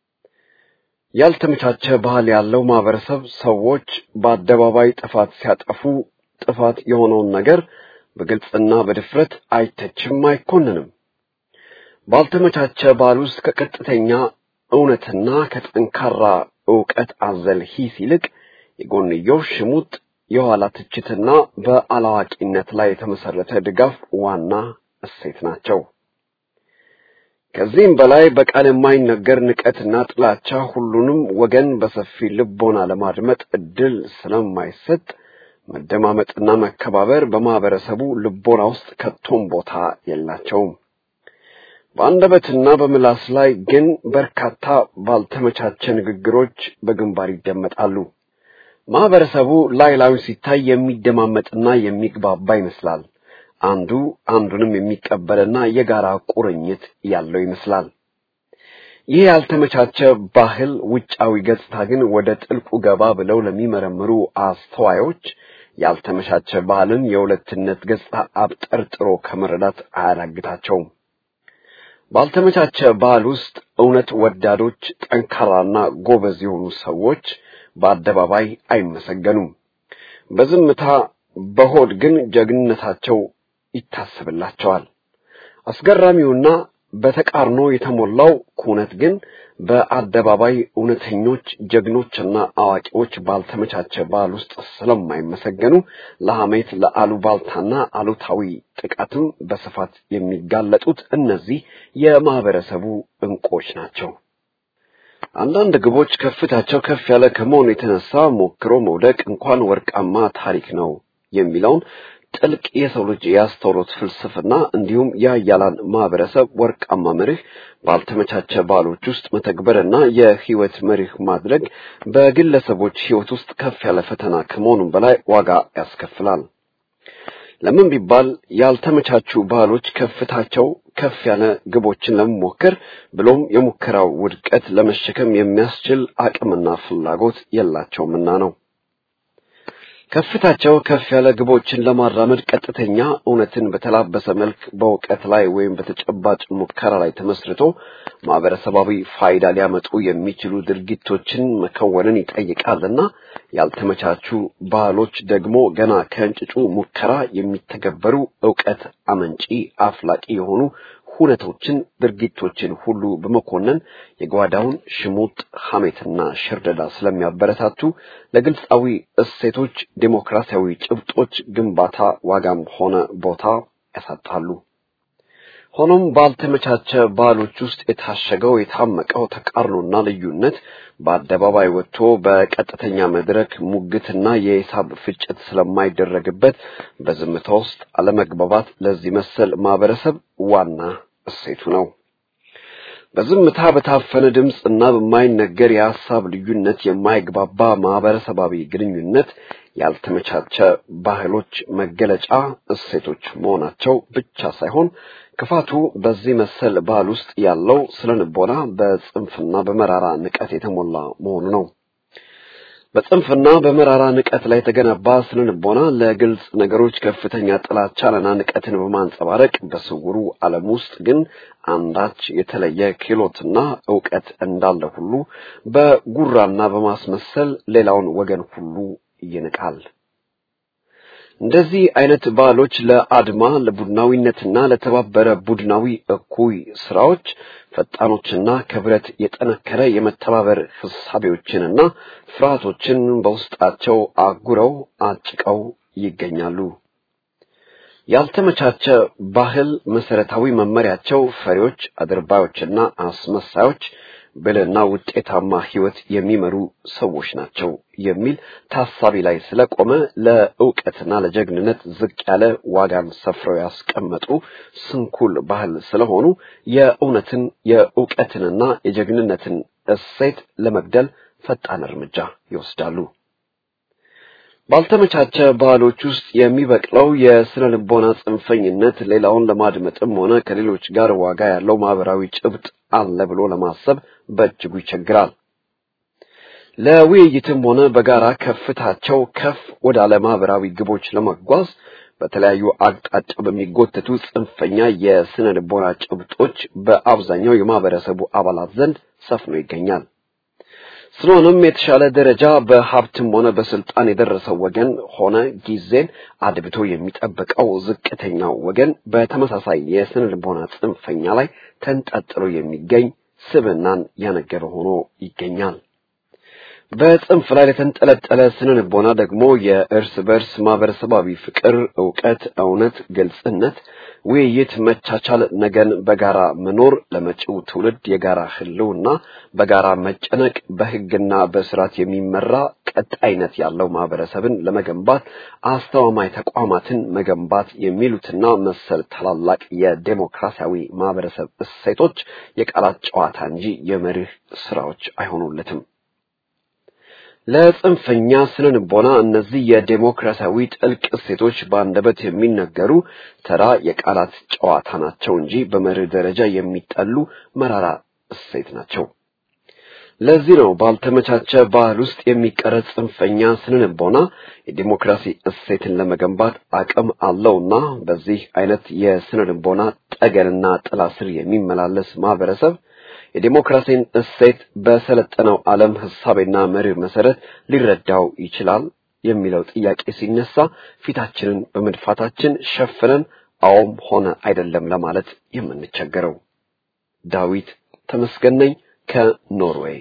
ያልተመቻቸ ባህል ያለው ማህበረሰብ ሰዎች በአደባባይ ጥፋት ሲያጠፉ ጥፋት የሆነውን ነገር በግልጽና በድፍረት አይተችም፣ አይኮንንም። ባልተመቻቸ ባህል ውስጥ ከቀጥተኛ እውነትና ከጠንካራ ዕውቀት አዘል ሂስ ይልቅ የጎንዮሽ ሽሙጥ፣ የኋላ ትችትና በአላዋቂነት ላይ የተመሰረተ ድጋፍ ዋና እሴት ናቸው። ከዚህም በላይ በቃል የማይነገር ንቀትና ጥላቻ ሁሉንም ወገን በሰፊ ልቦና ለማድመጥ እድል ስለማይሰጥ መደማመጥና መከባበር በማህበረሰቡ ልቦና ውስጥ ከቶም ቦታ የላቸውም። በአንደበትና በምላስ ላይ ግን በርካታ ባልተመቻቸ ንግግሮች በግንባር ይደመጣሉ። ማህበረሰቡ ላይ ላዩን ሲታይ የሚደማመጥና የሚግባባ ይመስላል። አንዱ አንዱንም የሚቀበልና የጋራ ቁርኝት ያለው ይመስላል። ይህ ያልተመቻቸ ባህል ውጫዊ ገጽታ ግን ወደ ጥልቁ ገባ ብለው ለሚመረምሩ አስተዋዮች ያልተመቻቸ ባህልን የሁለትነት ገጽታ አብጠርጥሮ ከመረዳት አያዳግታቸውም። ባልተመቻቸ ባህል ውስጥ እውነት ወዳዶች፣ ጠንካራና ጎበዝ የሆኑ ሰዎች በአደባባይ አይመሰገኑም። በዝምታ በሆድ ግን ጀግንነታቸው ይታሰብላቸዋል። አስገራሚውና በተቃርኖ የተሞላው ኩነት ግን በአደባባይ እውነተኞች ጀግኖችና አዋቂዎች ባልተመቻቸ ባህል ውስጥ ስለማይመሰገኑ ለሐሜት፣ ለአሉባልታና አሉታዊ ጥቃትም በስፋት የሚጋለጡት እነዚህ የማህበረሰቡ እንቁዎች ናቸው። አንዳንድ ግቦች ከፍታቸው ከፍ ያለ ከመሆኑ የተነሳ ሞክሮ መውደቅ እንኳን ወርቃማ ታሪክ ነው የሚለውን ጥልቅ የሰው ልጅ የአስተውሎት ፍልስፍና እንዲሁም የሀያላን ማህበረሰብ ወርቃማ መርህ ባልተመቻቸ ባህሎች ውስጥ መተግበርና የህይወት መርህ ማድረግ በግለሰቦች ህይወት ውስጥ ከፍ ያለ ፈተና ከመሆኑም በላይ ዋጋ ያስከፍላል። ለምን ቢባል ያልተመቻቹ ባህሎች ከፍታቸው ከፍ ያለ ግቦችን ለመሞከር ብሎም የሙከራው ውድቀት ለመሸከም የሚያስችል አቅምና ፍላጎት የላቸውምና ነው። ከፍታቸው ከፍ ያለ ግቦችን ለማራመድ ቀጥተኛ እውነትን በተላበሰ መልክ በእውቀት ላይ ወይም በተጨባጭ ሙከራ ላይ ተመስርቶ ማህበረሰባዊ ፋይዳ ሊያመጡ የሚችሉ ድርጊቶችን መከወንን ይጠይቃልና ያልተመቻቹ ባህሎች ደግሞ ገና ከእንጭጩ ሙከራ የሚተገበሩ እውቀት አመንጪ አፍላቂ የሆኑ ሁነቶችን፣ ድርጊቶችን ሁሉ በመኮነን የጓዳውን ሽሙጥ፣ ሐሜትና ሽርደዳ ስለሚያበረታቱ ለግልጻዊ እሴቶች፣ ዴሞክራሲያዊ ጭብጦች ግንባታ ዋጋም ሆነ ቦታ ያሳጣሉ። ሆኖም ባልተመቻቸ ባህሎች ውስጥ የታሸገው የታመቀው ተቃርኖና ልዩነት በአደባባይ ወጥቶ በቀጥተኛ መድረክ ሙግትና የሂሳብ ፍጭት ስለማይደረግበት በዝምታ ውስጥ አለመግባባት ለዚህ መሰል ማህበረሰብ ዋና እሴቱ ነው። በዝምታ በታፈነ ድምፅ እና በማይነገር የሀሳብ ልዩነት የማይግባባ ማህበረሰባዊ ግንኙነት ያልተመቻቸ ባህሎች መገለጫ እሴቶች መሆናቸው ብቻ ሳይሆን ክፋቱ በዚህ መሰል ባህል ውስጥ ያለው ስነ ልቦና በጽንፍና በመራራ ንቀት የተሞላ መሆኑ ነው። በጽንፍና በመራራ ንቀት ላይ የተገነባ ስነ ልቦና ለግልጽ ነገሮች ከፍተኛ ጥላቻንና ንቀትን በማንጸባረቅ በስውሩ ዓለም ውስጥ ግን አንዳች የተለየ ክህሎትና ዕውቀት እንዳለ ሁሉ በጉራና በማስመሰል ሌላውን ወገን ሁሉ ይንቃል። እንደዚህ አይነት ባህሎች ለአድማ ለቡድናዊነትና ለተባበረ ቡድናዊ እኩይ ስራዎች ፈጣኖችና ከብረት የጠነከረ የመተባበር ህሳቤዎችንና ፍርሃቶችን በውስጣቸው አጉረው አጭቀው ይገኛሉ። ያልተመቻቸ ባህል መሰረታዊ መመሪያቸው ፈሪዎች፣ አድርባዮችና አስመሳዮች ብልህና ውጤታማ ህይወት የሚመሩ ሰዎች ናቸው የሚል ታሳቢ ላይ ስለቆመ ለእውቀትና ለጀግንነት ዝቅ ያለ ዋጋን ሰፍረው ያስቀመጡ ስንኩል ባህል ስለሆኑ የእውነትን የእውቀትንና የጀግንነትን እሴት ለመግደል ፈጣን እርምጃ ይወስዳሉ። ባልተመቻቸ ባህሎች ውስጥ የሚበቅለው የስነ ልቦና ጽንፈኝነት ሌላውን ለማድመጥም ሆነ ከሌሎች ጋር ዋጋ ያለው ማህበራዊ ጭብጥ አለ ብሎ ለማሰብ በእጅጉ ይቸግራል። ለውይይትም ሆነ በጋራ ከፍታቸው ከፍ ወዳለ ማህበራዊ ግቦች ለመጓዝ በተለያዩ አቅጣጫ በሚጎተቱ ጽንፈኛ የስነ ልቦና ጭብጦች በአብዛኛው የማህበረሰቡ አባላት ዘንድ ሰፍኖ ይገኛል። ስለሆነም የተሻለ ደረጃ በሀብትም ሆነ በስልጣን የደረሰው ወገን ሆነ ጊዜን አድብቶ የሚጠብቀው ዝቅተኛው ወገን በተመሳሳይ የስነ ልቦና ጽንፈኛ ላይ ተንጠልጥሎ የሚገኝ ስብናን ያነገበ ሆኖ ይገኛል። በጽንፍ ላይ የተንጠለጠለ ስነ ልቦና ደግሞ የእርስ በርስ ማህበረሰባዊ ፍቅር፣ እውቀት፣ እውነት፣ ግልጽነት፣ ውይይት፣ መቻቻል፣ ነገን በጋራ መኖር፣ ለመጪው ትውልድ የጋራ ህልውና በጋራ መጨነቅ፣ በህግና በስርዓት የሚመራ ቀጣይነት ያለው ማህበረሰብን ለመገንባት አስተማማኝ ተቋማትን መገንባት የሚሉትና መሰል ታላላቅ የዴሞክራሲያዊ ማህበረሰብ እሴቶች የቃላት ጨዋታ እንጂ የመርህ ስራዎች አይሆኑለትም። ለጽንፈኛ ስነ ልቦና እነዚህ የዴሞክራሲያዊ ጥልቅ እሴቶች በአንደበት የሚነገሩ ተራ የቃላት ጨዋታ ናቸው እንጂ በመርህ ደረጃ የሚጠሉ መራራ እሴት ናቸው። ለዚህ ነው ባልተመቻቸ ባህል ውስጥ የሚቀረጽ ጽንፈኛ ስነ ልቦና የዲሞክራሲ እሴትን ለመገንባት አቅም አለውና በዚህ አይነት የስነ ልቦና ጠገንና ጥላ ስር የሚመላለስ ማህበረሰብ የዲሞክራሲን እሴት በሰለጠነው ዓለም ህሳቤና መርህ መሰረት ሊረዳው ይችላል የሚለው ጥያቄ ሲነሳ ፊታችንን በመድፋታችን ሸፍነን አዎም ሆነ አይደለም ለማለት የምንቸገረው። ዳዊት ተመስገን ነኝ ከኖርዌይ።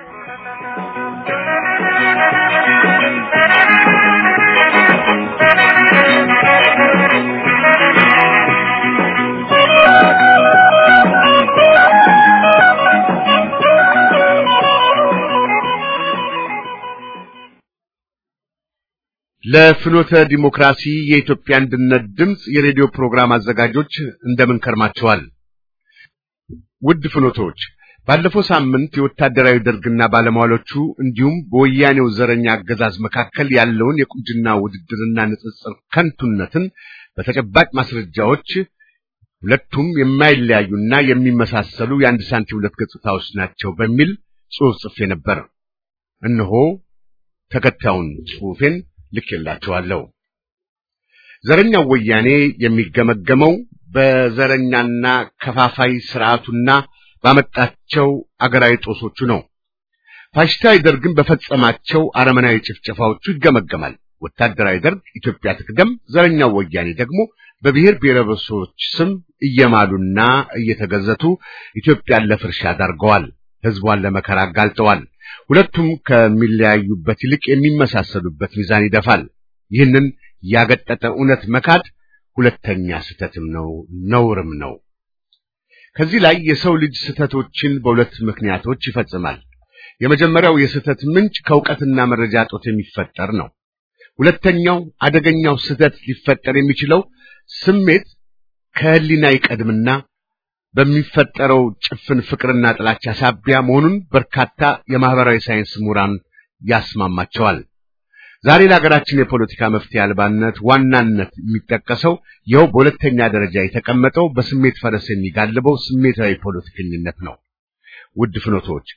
ለፍኖተ ዲሞክራሲ የኢትዮጵያ አንድነት ድምፅ የሬዲዮ ፕሮግራም አዘጋጆች እንደምን ከርማቸዋል? ውድ ፍኖቶች፣ ባለፈው ሳምንት የወታደራዊ ደርግና ባለሟሎቹ እንዲሁም በወያኔው ዘረኛ አገዛዝ መካከል ያለውን የቁንጅና ውድድርና ንጽጽር ከንቱነትን በተጨባጭ ማስረጃዎች ሁለቱም የማይለያዩና የሚመሳሰሉ የአንድ ሳንቲም ሁለት ገጽታዎች ናቸው በሚል ጽሑፍ ጽፌ ነበር። እነሆ ተከታዩን ጽሑፌን ልኬላችኋለሁ። ዘረኛው ወያኔ የሚገመገመው በዘረኛና ከፋፋይ ስርዓቱና ባመጣቸው አገራዊ ጦሶቹ ነው። ፋሽስታዊ ደርግን በፈጸማቸው አረመናዊ ጭፍጨፋዎቹ ይገመገማል። ወታደራዊ ደርግ ኢትዮጵያ ትቅደም፣ ዘረኛው ወያኔ ደግሞ በብሔር ብሔረሰቦች ስም እየማሉና እየተገዘቱ ኢትዮጵያን ለፍርሻ ዳርገዋል። ሕዝቧን ለመከራ አጋልጠዋል። ሁለቱም ከሚለያዩበት ይልቅ የሚመሳሰሉበት ሚዛን ይደፋል። ይህንን ያገጠጠ እውነት መካድ ሁለተኛ ስህተትም ነው፣ ነውርም ነው። ከዚህ ላይ የሰው ልጅ ስህተቶችን በሁለት ምክንያቶች ይፈጽማል። የመጀመሪያው የስህተት ምንጭ ከእውቀትና መረጃ እጦት የሚፈጠር ነው። ሁለተኛው አደገኛው ስህተት ሊፈጠር የሚችለው ስሜት ከህሊና ይቀድምና በሚፈጠረው ጭፍን ፍቅርና ጥላቻ ሳቢያ መሆኑን በርካታ የማህበራዊ ሳይንስ ምሁራን ያስማማቸዋል። ዛሬ ለሀገራችን የፖለቲካ መፍትሄ አልባነት ዋናነት የሚጠቀሰው ይኸው በሁለተኛ ደረጃ የተቀመጠው በስሜት ፈረስ የሚጋልበው ስሜታዊ ፖለቲከኝነት ነው። ውድ ፍኖቶች፣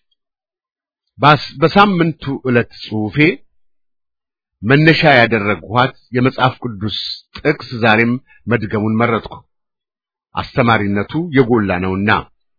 በሳምንቱ ዕለት ጽሑፌ መነሻ ያደረግኋት የመጽሐፍ ቅዱስ ጥቅስ ዛሬም መድገሙን መረጥኩ። አስተማሪነቱ የጎላ ነውና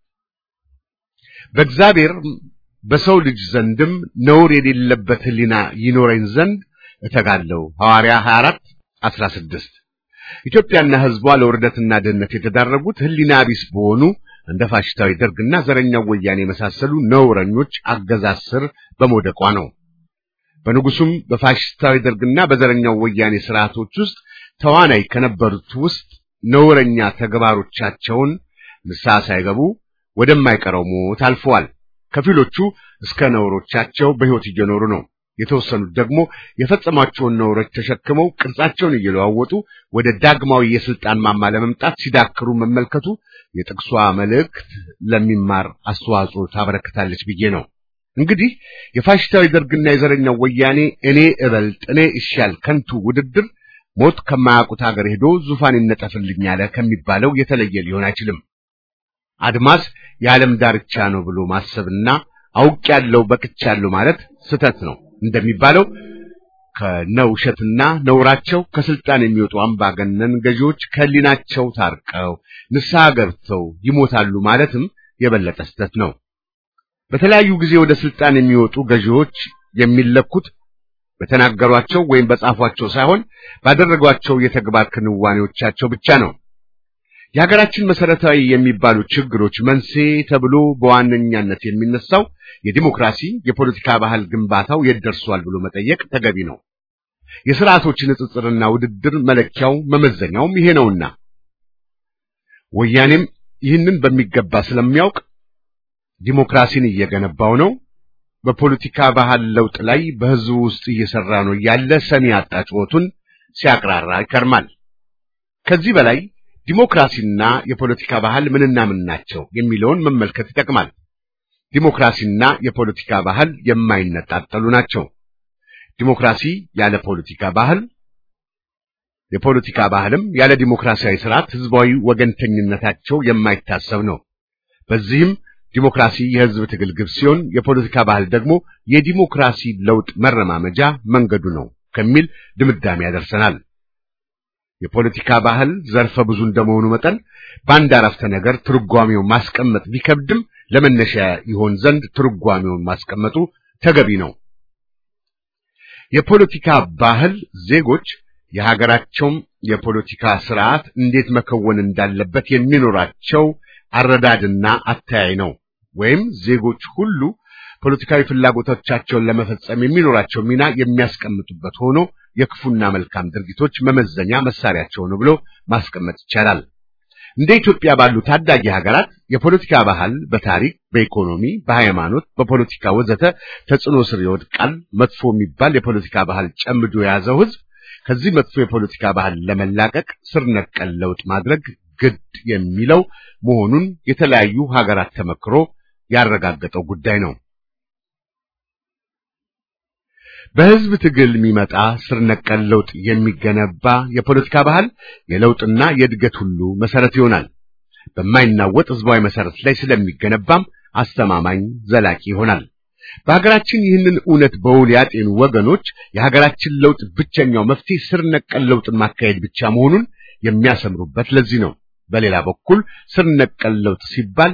በእግዚአብሔር በሰው ልጅ ዘንድም ነውር የሌለበት ሕሊና ይኖረኝ ዘንድ እተጋለሁ። ሐዋርያ 24 16 ኢትዮጵያና ሕዝቧ ለውርደትና ድህነት የተዳረጉት ሕሊና ቢስ በሆኑ እንደ ፋሽስታዊ ደርግና ዘረኛው ወያኔ የመሳሰሉ ነውረኞች አገዛዝ ስር በመውደቋ ነው። በንጉሱም በፋሽስታዊ ደርግና በዘረኛው ወያኔ ስርዓቶች ውስጥ ተዋናይ ከነበሩት ውስጥ ነውረኛ ተግባሮቻቸውን ንስሐ ሳይገቡ ወደማይቀረው ሞት አልፈዋል። ከፊሎቹ እስከ ነውሮቻቸው በሕይወት እየኖሩ ነው። የተወሰኑት ደግሞ የፈጸሟቸውን ነውሮች ተሸክመው ቅርጻቸውን እየለዋወጡ ወደ ዳግማዊ የስልጣን ማማ ለመምጣት ሲዳክሩ መመልከቱ የጥቅሷ መልእክት ለሚማር አስተዋጽኦ ታበረክታለች ብዬ ነው። እንግዲህ የፋሽስታዊ ደርግና የዘረኛው ወያኔ እኔ እበልጥ እኔ እሻል ከንቱ ውድድር ሞት ከማያውቁት ሀገር ሄዶ ዙፋን ይነጠፍልኛል ከሚባለው የተለየ ሊሆን አይችልም። አድማስ የዓለም ዳርቻ ነው ብሎ ማሰብና አውቄያለሁ በቅቻለሁ ማለት ስተት ነው እንደሚባለው ከነውሸትና ነውራቸው ከስልጣን የሚወጡ አምባገነን ገዢዎች ከህሊናቸው ታርቀው ንስሐ ገብተው ይሞታሉ ማለትም የበለጠ ስተት ነው። በተለያዩ ጊዜ ወደ ስልጣን የሚወጡ ገዢዎች የሚለኩት በተናገሯቸው ወይም በጻፏቸው ሳይሆን ባደረጓቸው የተግባር ክንዋኔዎቻቸው ብቻ ነው። የሀገራችን መሰረታዊ የሚባሉ ችግሮች መንስኤ ተብሎ በዋነኛነት የሚነሳው የዲሞክራሲ የፖለቲካ ባህል ግንባታው የት ደርሷል ብሎ መጠየቅ ተገቢ ነው። የስርዓቶች ንጽጽርና ውድድር መለኪያው መመዘኛውም ይሄ ነውና ወያኔም ይህንን በሚገባ ስለሚያውቅ ዲሞክራሲን እየገነባው ነው፣ በፖለቲካ ባህል ለውጥ ላይ በህዝቡ ውስጥ እየሰራ ነው ያለ ሰሚ ያጣ ጩኸቱን ሲያቅራራ ይከርማል። ከዚህ በላይ ዲሞክራሲና የፖለቲካ ባህል ምንና ምን ናቸው የሚለውን መመልከት ይጠቅማል። ዲሞክራሲና የፖለቲካ ባህል የማይነጣጠሉ ናቸው። ዲሞክራሲ ያለ ፖለቲካ ባህል፣ የፖለቲካ ባህልም ያለ ዲሞክራሲያዊ ስርዓት ህዝባዊ ወገንተኝነታቸው የማይታሰብ ነው። በዚህም ዲሞክራሲ የህዝብ ትግል ግብ ሲሆን የፖለቲካ ባህል ደግሞ የዲሞክራሲ ለውጥ መረማመጃ መንገዱ ነው ከሚል ድምዳሜ ያደርሰናል። የፖለቲካ ባህል ዘርፈ ብዙ እንደመሆኑ መጠን በአንድ አረፍተ ነገር ትርጓሜውን ማስቀመጥ ቢከብድም ለመነሻ ይሆን ዘንድ ትርጓሜውን ማስቀመጡ ተገቢ ነው። የፖለቲካ ባህል ዜጎች የሀገራቸውም የፖለቲካ ስርዓት እንዴት መከወን እንዳለበት የሚኖራቸው አረዳድና አተያይ ነው። ወይም ዜጎች ሁሉ ፖለቲካዊ ፍላጎቶቻቸውን ለመፈጸም የሚኖራቸው ሚና የሚያስቀምጡበት ሆኖ የክፉና መልካም ድርጊቶች መመዘኛ መሳሪያቸው ነው ብሎ ማስቀመጥ ይቻላል። እንደ ኢትዮጵያ ባሉ ታዳጊ ሀገራት የፖለቲካ ባህል በታሪክ፣ በኢኮኖሚ፣ በሃይማኖት፣ በፖለቲካ ወዘተ ተጽዕኖ ስር ይወድቃል። መጥፎ የሚባል የፖለቲካ ባህል ጨምዶ የያዘው ህዝብ ከዚህ መጥፎ የፖለቲካ ባህል ለመላቀቅ ስር ነቀል ለውጥ ማድረግ ግድ የሚለው መሆኑን የተለያዩ ሀገራት ተመክሮ ያረጋገጠው ጉዳይ ነው። በህዝብ ትግል የሚመጣ ስር ነቀል ለውጥ የሚገነባ የፖለቲካ ባህል የለውጥና የእድገት ሁሉ መሰረት ይሆናል። በማይናወጥ ህዝባዊ መሰረት ላይ ስለሚገነባም አስተማማኝ ዘላቂ ይሆናል። በሀገራችን ይህንን እውነት በውል ያጤኑ ወገኖች የሀገራችን ለውጥ ብቸኛው መፍትሄ ስር ነቀል ለውጥን ማካሄድ ብቻ መሆኑን የሚያሰምሩበት ለዚህ ነው። በሌላ በኩል ስር ነቀል ለውጥ ሲባል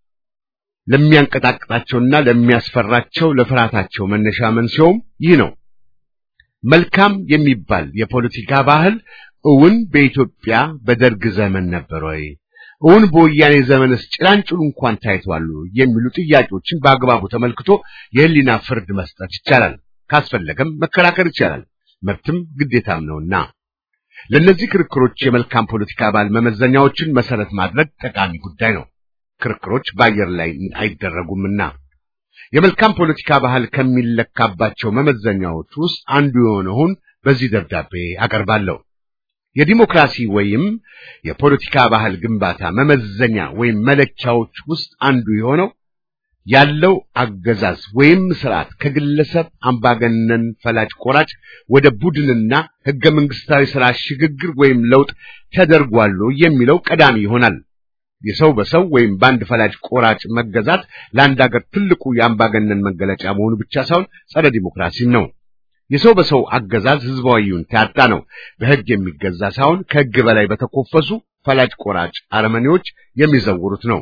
ለሚያንቀጣቅጣቸውና ለሚያስፈራቸው ለፍርሃታቸው መነሻ መንስኤውም ይህ ነው። መልካም የሚባል የፖለቲካ ባህል እውን በኢትዮጵያ በደርግ ዘመን ነበር ወይ? እውን በወያኔ ዘመንስ ጭላንጭሉ እንኳን ታይቷል የሚሉ ጥያቄዎችን በአግባቡ ተመልክቶ የህሊና ፍርድ መስጠት ይቻላል። ካስፈለገም መከራከር ይቻላል። መብትም ግዴታም ነውና ለእነዚህ ክርክሮች የመልካም ፖለቲካ ባህል መመዘኛዎችን መሰረት ማድረግ ጠቃሚ ጉዳይ ነው። ክርክሮች በአየር ላይ አይደረጉምና የመልካም ፖለቲካ ባህል ከሚለካባቸው መመዘኛዎች ውስጥ አንዱ የሆነውን በዚህ ደብዳቤ አቀርባለሁ። የዲሞክራሲ ወይም የፖለቲካ ባህል ግንባታ መመዘኛ ወይም መለኪያዎች ውስጥ አንዱ የሆነው ያለው አገዛዝ ወይም ስርዓት ከግለሰብ አምባገነን ፈላጭ ቆራጭ ወደ ቡድንና ህገ መንግስታዊ ስርዓት ሽግግር ወይም ለውጥ ተደርጓል የሚለው ቀዳሚ ይሆናል። የሰው በሰው ወይም በአንድ ፈላጭ ቆራጭ መገዛት ለአንድ ሀገር ትልቁ የአምባገነን መገለጫ መሆኑ ብቻ ሳይሆን ጸረ ዲሞክራሲም ነው። የሰው በሰው አገዛዝ ህዝባዊውን ያጣ ነው። በህግ የሚገዛ ሳይሆን ከህግ በላይ በተኮፈሱ ፈላጭ ቆራጭ አረመኔዎች የሚዘውሩት ነው።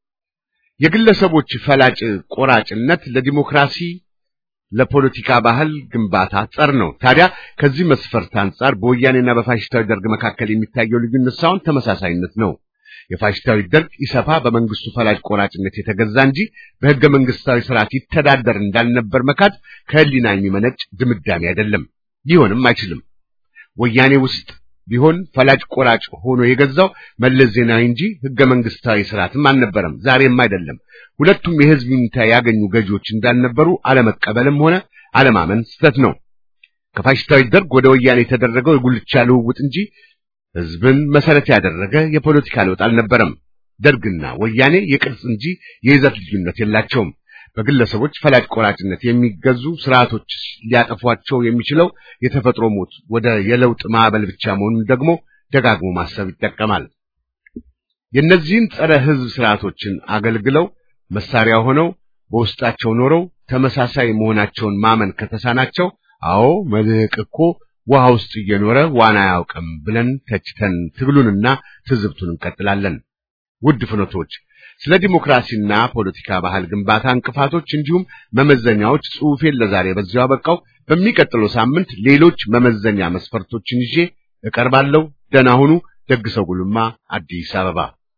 የግለሰቦች ፈላጭ ቆራጭነት ለዲሞክራሲ ለፖለቲካ ባህል ግንባታ ጸር ነው። ታዲያ ከዚህ መስፈርት አንጻር በወያኔና በፋሽስታዊ ደርግ መካከል የሚታየው ልዩነት ሳይሆን ተመሳሳይነት ነው። የፋሽስታዊ ደርግ ኢሰፓ በመንግስቱ ፈላጭ ቆራጭነት የተገዛ እንጂ በህገ መንግስታዊ ስርዓት ይተዳደር እንዳልነበር መካድ ከህሊና የሚመነጭ ድምዳሜ አይደለም፣ ሊሆንም አይችልም። ወያኔ ውስጥ ቢሆን ፈላጭ ቆራጭ ሆኖ የገዛው መለስ ዜናዊ እንጂ ህገ መንግስታዊ ስርዓትም አልነበረም፣ ዛሬም አይደለም። ሁለቱም የህዝብ ይሁንታ ያገኙ ገዢዎች እንዳልነበሩ አለመቀበልም ሆነ አለማመን ስህተት ነው። ከፋሽስታዊ ደርግ ወደ ወያኔ የተደረገው የጉልቻ ልውውጥ እንጂ ህዝብን መሰረት ያደረገ የፖለቲካ ለውጥ አልነበረም። ደርግና ወያኔ የቅርጽ እንጂ የይዘት ልዩነት የላቸውም። በግለሰቦች ፈላጭ ቆራጭነት የሚገዙ ስርዓቶች ሊያጠፏቸው የሚችለው የተፈጥሮ ሞት ወደ የለውጥ ማዕበል ብቻ መሆኑን ደግሞ ደጋግሞ ማሰብ ይጠቀማል። የእነዚህን ጸረ ህዝብ ስርዓቶችን አገልግለው መሳሪያ ሆነው በውስጣቸው ኖረው ተመሳሳይ መሆናቸውን ማመን ከተሳናቸው አዎ መልህቅ እኮ ውሃ ውስጥ እየኖረ ዋና አያውቅም ብለን ተችተን ትግሉንና ትዝብቱን እንቀጥላለን። ውድ ፍኖቶች ስለ ዲሞክራሲና ፖለቲካ ባህል ግንባታ እንቅፋቶች እንዲሁም መመዘኛዎች ጽሑፌን ለዛሬ በዚያው አበቃው። በሚቀጥለው ሳምንት ሌሎች መመዘኛ መስፈርቶችን ይዤ እቀርባለሁ። ደህና ሁኑ። ደግሰው ጉልማ አዲስ አበባ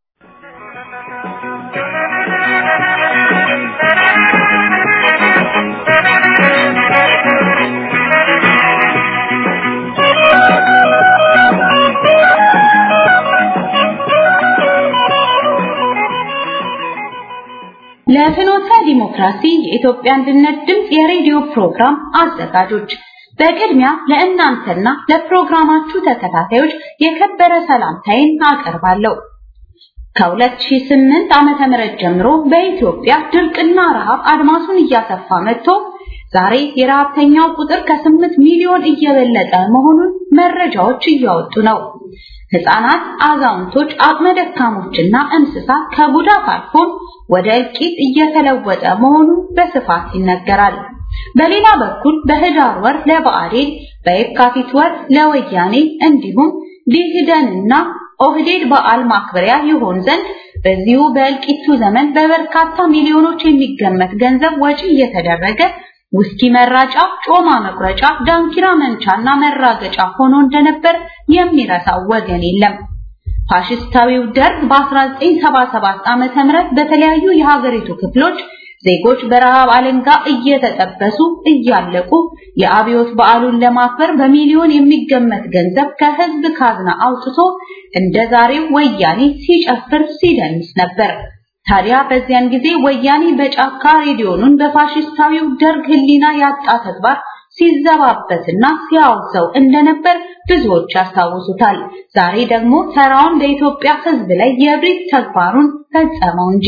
ለፍኖተ ዲሞክራሲ የኢትዮጵያ አንድነት ድምፅ የሬዲዮ ፕሮግራም አዘጋጆች በቅድሚያ ለእናንተና ለፕሮግራማችሁ ተከታታዮች የከበረ ሰላምታዬን አቀርባለሁ። ከ2008 ዓመተ ምህረት ጀምሮ በኢትዮጵያ ድርቅና ረሃብ አድማሱን እያሰፋ መጥቶ ዛሬ የረሃብተኛው ቁጥር ከ8 ሚሊዮን እየበለጠ መሆኑን መረጃዎች እያወጡ ነው። ህፃናት፣ አዛውንቶች፣ አቅመ ደካሞችና እንስሳት ከጉዳት አልፎም ወደ እልቂት እየተለወጠ መሆኑ በስፋት ይነገራል። በሌላ በኩል በህዳር ወር ለብአዴን በየካቲት ወር ለወያኔ እንዲሁም ዲህደንና ኦህዴድ በዓል ማክበሪያ ይሆን ዘንድ በዚሁ በእልቂቱ ዘመን በበርካታ ሚሊዮኖች የሚገመት ገንዘብ ወጪ እየተደረገ ውስኪ መራጫ፣ ጮማ መቁረጫ፣ ዳንኪራ መንቻና መራገጫ ሆኖ እንደነበር የሚረሳው ወገን የለም። ፋሽስታዊው ደርግ በ1977 ዓመተ ምህረት በተለያዩ የሀገሪቱ ክፍሎች ዜጎች በረሃብ አለንጋ እየተጠበሱ እያለቁ የአብዮት በዓሉን ለማክበር በሚሊዮን የሚገመት ገንዘብ ከህዝብ ካዝና አውጥቶ እንደ ዛሬው ወያኔ ሲጨፍር ሲደንስ ነበር። ታዲያ በዚያን ጊዜ ወያኔ በጫካ ሬዲዮኑን በፋሽስታዊው ደርግ ህሊና ያጣ ተግባር ሲዘባበትና ሲያወግዘው እንደነበር ብዙዎች ያስታውሱታል። ዛሬ ደግሞ ተራውን በኢትዮጵያ ህዝብ ላይ የብሪት ተግባሩን ፈጸመው እንጂ።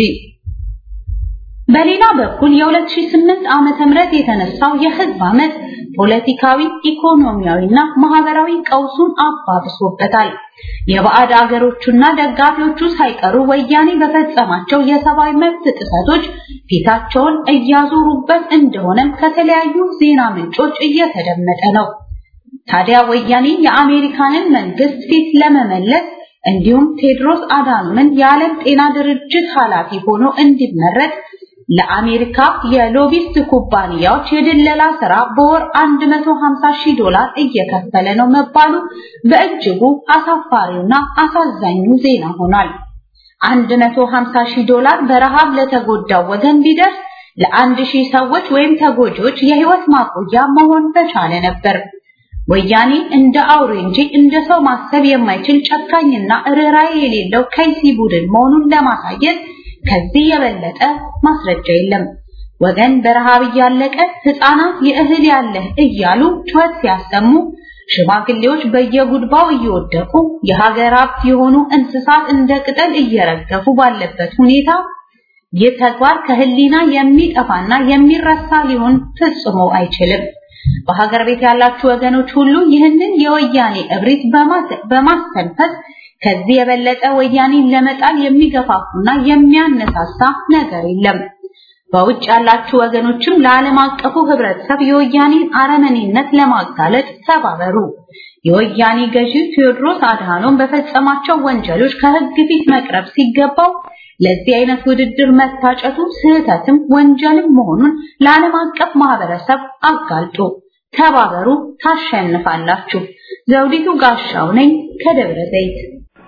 በሌላ በኩል የ2008 ዓመተ ምህረት የተነሳው የህዝብ አመት ፖለቲካዊ፣ ኢኮኖሚያዊና ማህበራዊ ቀውሱን አባብሶበታል። የባዕድ አገሮቹና ደጋፊዎቹ ሳይቀሩ ወያኔ በፈጸማቸው የሰብአዊ መብት ጥሰቶች ፊታቸውን እያዞሩበት እንደሆነም ከተለያዩ ዜና ምንጮች እየተደመጠ ነው። ታዲያ ወያኔ የአሜሪካንን መንግስት ፊት ለመመለስ እንዲሁም ቴድሮስ አዳኖምን የዓለም ጤና ድርጅት ኃላፊ ሆኖ እንዲመረጥ ለአሜሪካ የሎቢስት ኩባንያዎች የድለላ ስራ በወር 150 ሺህ ዶላር እየከፈለ ነው መባሉ በእጅጉ አሳፋሪውና አሳዛኙ ዜና ሆኗል። 150 ሺህ ዶላር በረሃብ ለተጎዳው ወገን ቢደርስ ለአንድ ሺህ ሰዎች ወይም ተጎጂዎች የህይወት ማቆያ መሆን በቻለ ነበር። ወያኔ እንደ አውሬ እንጂ እንደ ሰው ማሰብ የማይችል ጨካኝና ርኅራኄ የሌለው ከይሲ ቡድን መሆኑን ለማሳየት ከዚህ የበለጠ ማስረጃ የለም። ወገን በረሃብ እያለቀ ህፃናት የእህል ያለህ እያሉ ጩኸት ሲያሰሙ፣ ሽማግሌዎች በየጉድባው እየወደቁ የሀገር ሀብት የሆኑ እንስሳት እንደ ቅጠል እየረገፉ ባለበት ሁኔታ ይህ ተግባር ከህሊና የሚጠፋና የሚረሳ ሊሆን ፈጽሞ አይችልም። በሀገር ቤት ያላችሁ ወገኖች ሁሉ ይህንን የወያኔ እብሪት በማስተንፈስ ከዚህ የበለጠ ወያኔን ለመጣል የሚገፋፉና የሚያነሳሳ ነገር የለም። በውጭ ያላችሁ ወገኖችም ለዓለም አቀፉ ህብረተሰብ የወያኔን አረመኔነት ለማጋለጥ ተባበሩ። የወያኔ ገዢ ቴዎድሮስ አድሃኖም በፈጸማቸው ወንጀሎች ከህግ ፊት መቅረብ ሲገባው ለዚህ አይነት ውድድር መታጨቱ ስህተትም ወንጀልም መሆኑን ለዓለም አቀፍ ማህበረሰብ አጋልጦ ተባበሩ፣ ታሸንፋላችሁ። ዘውዲቱ ጋሻው ነኝ ከደብረ ዘይት።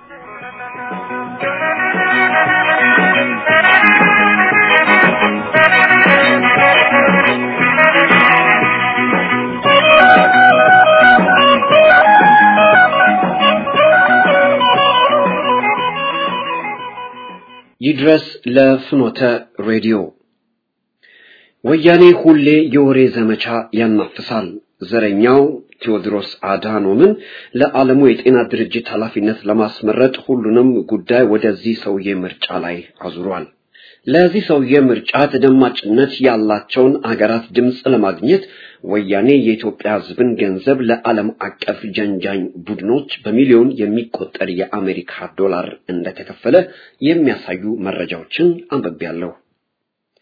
ይድረስ ለፍኖተ ሬዲዮ። ወያኔ ሁሌ የወሬ ዘመቻ ያናፍሳል። ዘረኛው ቴዎድሮስ አድሃኖምን ለዓለሙ የጤና ድርጅት ኃላፊነት ለማስመረጥ ሁሉንም ጉዳይ ወደዚህ ሰውዬ ምርጫ ላይ አዙሯል። ለዚህ ሰውዬ ምርጫ ተደማጭነት ያላቸውን አገራት ድምፅ ለማግኘት ወያኔ የኢትዮጵያ ሕዝብን ገንዘብ ለዓለም አቀፍ ጀንጃኝ ቡድኖች በሚሊዮን የሚቆጠር የአሜሪካ ዶላር እንደተከፈለ የሚያሳዩ መረጃዎችን አንብቤያለሁ።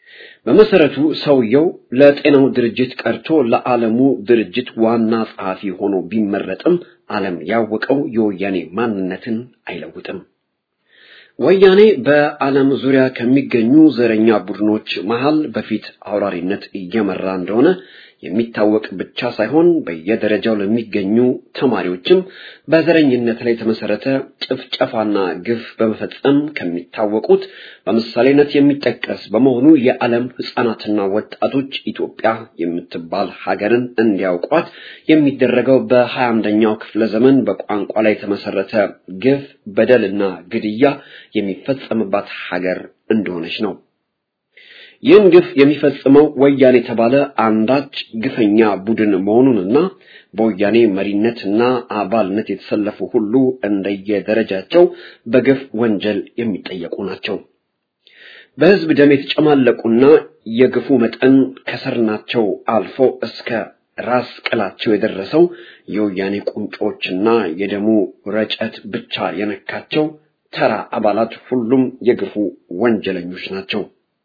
በመሰረቱ ሰውየው ለጤናው ድርጅት ቀርቶ ለዓለሙ ድርጅት ዋና ጸሐፊ ሆኖ ቢመረጥም ዓለም ያወቀው የወያኔ ማንነትን አይለውጥም። ወያኔ በዓለም ዙሪያ ከሚገኙ ዘረኛ ቡድኖች መሃል በፊት አውራሪነት እየመራ እንደሆነ የሚታወቅ ብቻ ሳይሆን በየደረጃው ለሚገኙ ተማሪዎችም በዘረኝነት ላይ የተመሰረተ ጭፍጨፋና ግፍ በመፈጸም ከሚታወቁት በምሳሌነት የሚጠቀስ በመሆኑ የዓለም ሕፃናትና ወጣቶች ኢትዮጵያ የምትባል ሀገርን እንዲያውቋት የሚደረገው በሀያ አንደኛው ክፍለ ዘመን በቋንቋ ላይ የተመሰረተ ግፍ፣ በደልና ግድያ የሚፈጸምባት ሀገር እንደሆነች ነው። ይህን ግፍ የሚፈጽመው ወያኔ የተባለ አንዳች ግፈኛ ቡድን መሆኑንና በወያኔ መሪነትና አባልነት የተሰለፉ ሁሉ እንደየደረጃቸው በግፍ ወንጀል የሚጠየቁ ናቸው። በሕዝብ ደም የተጨማለቁና የግፉ መጠን ከሰርናቸው አልፎ እስከ ራስ ቅላቸው የደረሰው የወያኔ ቁንጮችና የደሙ ረጨት ብቻ የነካቸው ተራ አባላት ሁሉም የግፉ ወንጀለኞች ናቸው።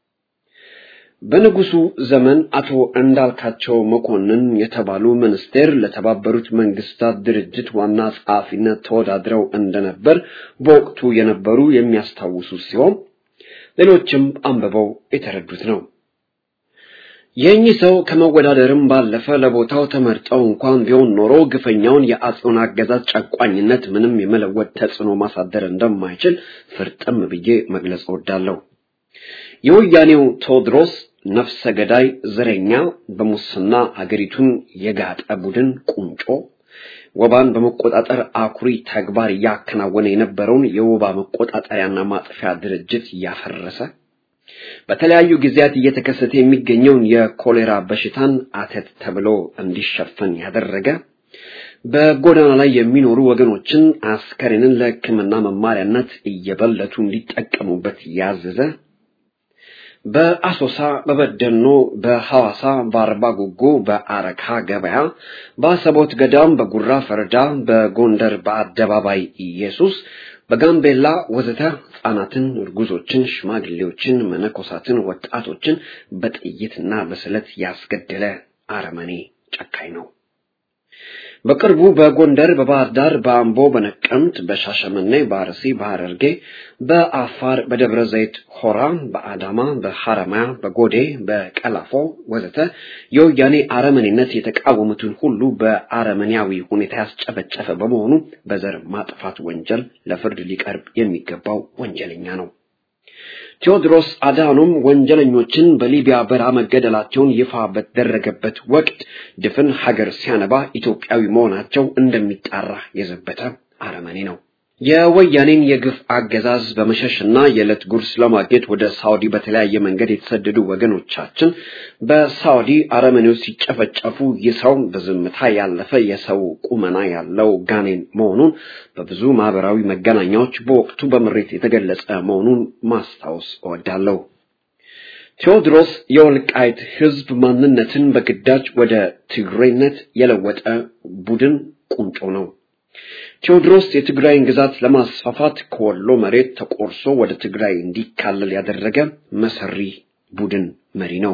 በንጉሱ ዘመን አቶ እንዳልካቸው መኮንን የተባሉ ሚኒስቴር ለተባበሩት መንግስታት ድርጅት ዋና ጸሐፊነት ተወዳድረው እንደነበር በወቅቱ የነበሩ የሚያስታውሱ ሲሆን ሌሎችም አንብበው የተረዱት ነው። የእኚህ ሰው ከመወዳደርም ባለፈ ለቦታው ተመርጠው እንኳን ቢሆን ኖሮ ግፈኛውን የአጼውን አገዛዝ ጨቋኝነት ምንም የመለወጥ ተጽዕኖ ማሳደር እንደማይችል ፍርጥም ብዬ መግለጽ እወዳለሁ። የወያኔው ቴዎድሮስ ነፍሰ ገዳይ ዘረኛ፣ በሙስና አገሪቱን የጋጠ ቡድን ቁንጮ ወባን በመቆጣጠር አኩሪ ተግባር እያከናወነ የነበረውን የወባ መቆጣጠሪያና ማጥፊያ ድርጅት ያፈረሰ በተለያዩ ጊዜያት እየተከሰተ የሚገኘውን የኮሌራ በሽታን አተት ተብሎ እንዲሸፈን ያደረገ በጎዳና ላይ የሚኖሩ ወገኖችን አስከሬንን ለሕክምና መማሪያነት እየበለቱ እንዲጠቀሙበት ያዘዘ በአሶሳ፣ በበደኖ፣ በሐዋሳ፣ በአርባ ጉጉ፣ በአረካ ገበያ፣ በአሰቦት ገዳም፣ በጉራ ፈረዳ፣ በጎንደር በአደባባይ ኢየሱስ፣ በጋምቤላ ወዘተ ሕፃናትን፣ እርጉዞችን፣ ሽማግሌዎችን፣ መነኮሳትን፣ ወጣቶችን በጥይትና በስለት ያስገደለ አረመኔ ጨካኝ ነው። በቅርቡ በጎንደር፣ በባህር ዳር፣ በአምቦ፣ በነቀምት፣ በሻሸመኔ፣ በአርሲ፣ በሐረርጌ፣ በአፋር፣ በደብረ ዘይት ሆራ፣ በአዳማ፣ በሐረማያ፣ በጎዴ፣ በቀላፎ ወዘተ የወያኔ አረመኔነት የተቃወሙትን ሁሉ በአረመኔያዊ ሁኔታ ያስጨፈጨፈ በመሆኑ በዘር ማጥፋት ወንጀል ለፍርድ ሊቀርብ የሚገባው ወንጀለኛ ነው። ቴዎድሮስ አድሃኖም ወንጀለኞችን በሊቢያ በረሃ መገደላቸውን ይፋ በተደረገበት ወቅት ድፍን ሀገር ሲያነባ ኢትዮጵያዊ መሆናቸው እንደሚጣራ የዘበተ አረመኔ ነው። የወያኔን የግፍ አገዛዝ በመሸሽና የዕለት ጉርስ ለማግኘት ወደ ሳውዲ በተለያየ መንገድ የተሰደዱ ወገኖቻችን በሳውዲ አረመኔዎች ሲጨፈጨፉ ይህ ሰው በዝምታ ያለፈ የሰው ቁመና ያለው ጋኔን መሆኑን በብዙ ማህበራዊ መገናኛዎች በወቅቱ በምሬት የተገለጸ መሆኑን ማስታወስ እወዳለሁ። ቴዎድሮስ የወልቃይት ሕዝብ ማንነትን በግዳጅ ወደ ትግሬነት የለወጠ ቡድን ቁንጮ ነው። ቴዎድሮስ የትግራይን ግዛት ለማስፋፋት ከወሎ መሬት ተቆርሶ ወደ ትግራይ እንዲካለል ያደረገ መሰሪ ቡድን መሪ ነው።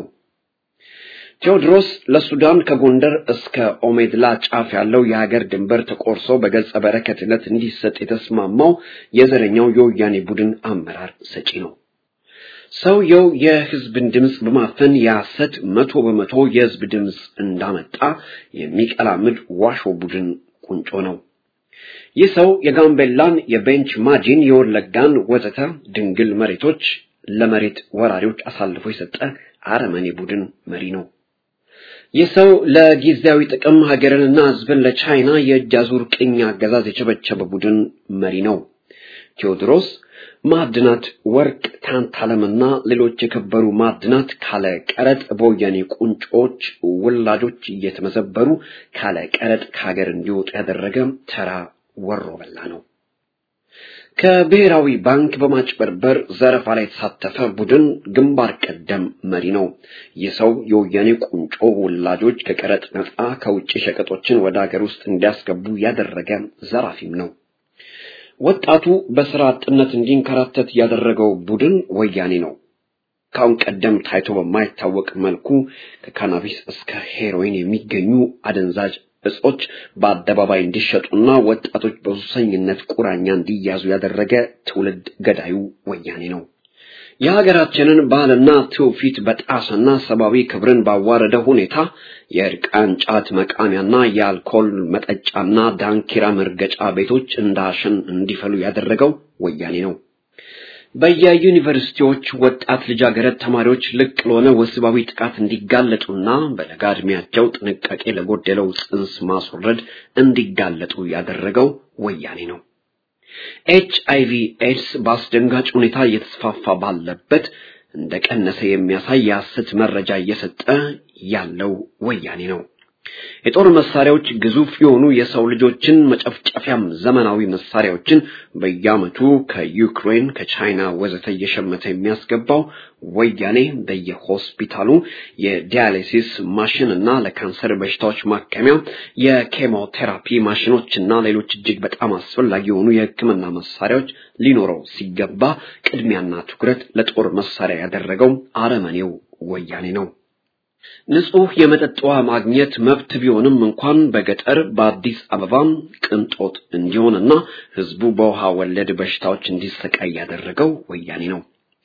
ቴዎድሮስ ለሱዳን ከጎንደር እስከ ኦሜድላ ጫፍ ያለው የሀገር ድንበር ተቆርሶ በገጸ በረከትነት እንዲሰጥ የተስማማው የዘረኛው የወያኔ ቡድን አመራር ሰጪ ነው። ሰውየው የህዝብን ድምፅ በማፈን የሐሰት መቶ በመቶ የህዝብ ድምፅ እንዳመጣ የሚቀላምድ ዋሾ ቡድን ቁንጮ ነው። ይህ ሰው የጋምቤላን፣ የቤንች ማጂን፣ የወለጋን ወዘተ ድንግል መሬቶች ለመሬት ወራሪዎች አሳልፎ የሰጠ አረመኔ ቡድን መሪ ነው። ይህ ሰው ለጊዜያዊ ጥቅም ሀገርንና ህዝብን ለቻይና የእጅ አዙር ቅኝ አገዛዝ የቸበቸበ ቡድን መሪ ነው። ቴዎድሮስ ማዕድናት፣ ወርቅ፣ ታንታለምና ሌሎች የከበሩ ማዕድናት ካለ ቀረጥ በወያኔ ቁንጮች ውላጆች እየተመዘበሩ ካለ ቀረጥ ከሀገር እንዲወጡ ያደረገ ተራ ወሮ በላ ነው። ከብሔራዊ ባንክ በማጭበርበር ዘረፋ ላይ የተሳተፈ ቡድን ግንባር ቀደም መሪ ነው። ይህ ሰው የወያኔ ቁንጮ ውላጆች ከቀረጥ ነፃ ከውጭ ሸቀጦችን ወደ ሀገር ውስጥ እንዲያስገቡ ያደረገ ዘራፊም ነው። ወጣቱ በስራ አጥነት እንዲንከራተት ያደረገው ቡድን ወያኔ ነው። ካሁን ቀደም ታይቶ በማይታወቅ መልኩ ከካናቢስ እስከ ሄሮይን የሚገኙ አደንዛዥ እጾች በአደባባይ እንዲሸጡና ወጣቶች በሱሰኝነት ቁራኛ እንዲያዙ ያደረገ ትውልድ ገዳዩ ወያኔ ነው። የሀገራችንን ባህልና ትውፊት በጣሰና ሰብአዊ ክብርን ባዋረደ ሁኔታ የእርቃን ጫት መቃሚያና የአልኮል መጠጫና ዳንኪራ መርገጫ ቤቶች እንዳሸን እንዲፈሉ ያደረገው ወያኔ ነው። በየዩኒቨርሲቲዎች ወጣት ልጃገረድ ተማሪዎች ልቅ ለሆነ ወሲባዊ ጥቃት እንዲጋለጡና በለጋ ዕድሜያቸው ጥንቃቄ ለጎደለው ጽንስ ማስወረድ እንዲጋለጡ ያደረገው ወያኔ ነው። ኤች አይቪ ኤድስ በአስደንጋጭ ሁኔታ እየተስፋፋ ባለበት እንደቀነሰ የሚያሳይ የሐሰት መረጃ እየሰጠ ያለው ወያኔ ነው። የጦር መሳሪያዎች ግዙፍ የሆኑ የሰው ልጆችን መጨፍጨፊያም ዘመናዊ መሳሪያዎችን በየዓመቱ ከዩክሬን፣ ከቻይና ወዘተ እየሸመተ የሚያስገባው ወያኔ በየሆስፒታሉ የዲያሊሲስ ማሽን እና ለካንሰር በሽታዎች ማከሚያ የኬሞቴራፒ ማሽኖች እና ሌሎች እጅግ በጣም አስፈላጊ የሆኑ የሕክምና መሳሪያዎች ሊኖረው ሲገባ ቅድሚያና ትኩረት ለጦር መሳሪያ ያደረገው አረመኔው ወያኔ ነው። ንጹህ የመጠጥ ውሃ ማግኘት መብት ቢሆንም እንኳን በገጠር በአዲስ አበባም ቅንጦት እንዲሆንና ህዝቡ በውሃ ወለድ በሽታዎች እንዲሰቃይ ያደረገው ወያኔ ነው።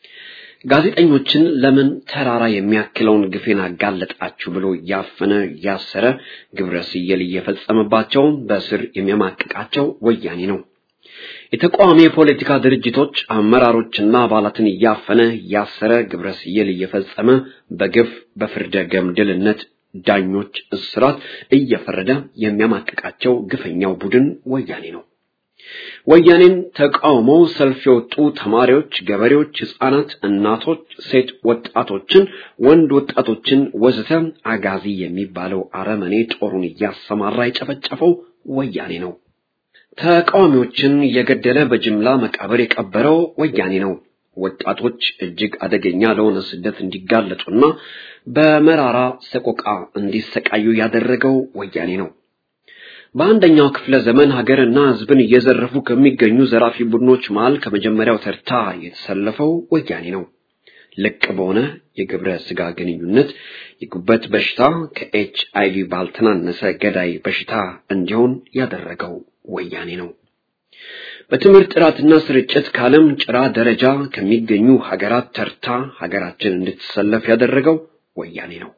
ጋዜጠኞችን ለምን ተራራ የሚያክለውን ግፌን አጋለጣችሁ ብሎ እያፈነ እያሰረ ግብረ ስየል እየፈጸመባቸው በስር የሚያማቅቃቸው ወያኔ ነው። የተቃዋሚ የፖለቲካ ድርጅቶች አመራሮችና አባላትን እያፈነ እያሰረ ግብረ ስየል እየፈጸመ በግፍ በፍርደ ገምድልነት ዳኞች እስራት እየፈረደ የሚያማቅቃቸው ግፈኛው ቡድን ወያኔ ነው። ወያኔን ተቃውመው ሰልፍ የወጡ ተማሪዎች፣ ገበሬዎች፣ ህፃናት፣ እናቶች፣ ሴት ወጣቶችን፣ ወንድ ወጣቶችን ወዘተ አጋዚ የሚባለው አረመኔ ጦሩን እያሰማራ የጨፈጨፈው ወያኔ ነው። ተቃዋሚዎችን የገደለ በጅምላ መቃብር የቀበረው ወያኔ ነው። ወጣቶች እጅግ አደገኛ ለሆነ ስደት እንዲጋለጡና በመራራ ሰቆቃ እንዲሰቃዩ ያደረገው ወያኔ ነው። በአንደኛው ክፍለ ዘመን ሀገርና ሕዝብን እየዘረፉ ከሚገኙ ዘራፊ ቡድኖች መሃል ከመጀመሪያው ተርታ የተሰለፈው ወያኔ ነው። ልቅ በሆነ የግብረ ስጋ ግንኙነት የጉበት በሽታ ከኤች አይቪ ባልተናነሰ ገዳይ በሽታ እንዲሆን ያደረገው ወያኔ ነው። በትምህርት ጥራትና ስርጭት ከዓለም ጭራ ደረጃ ከሚገኙ ሀገራት ተርታ ሀገራችን እንድትሰለፍ ያደረገው ወያኔ ነው።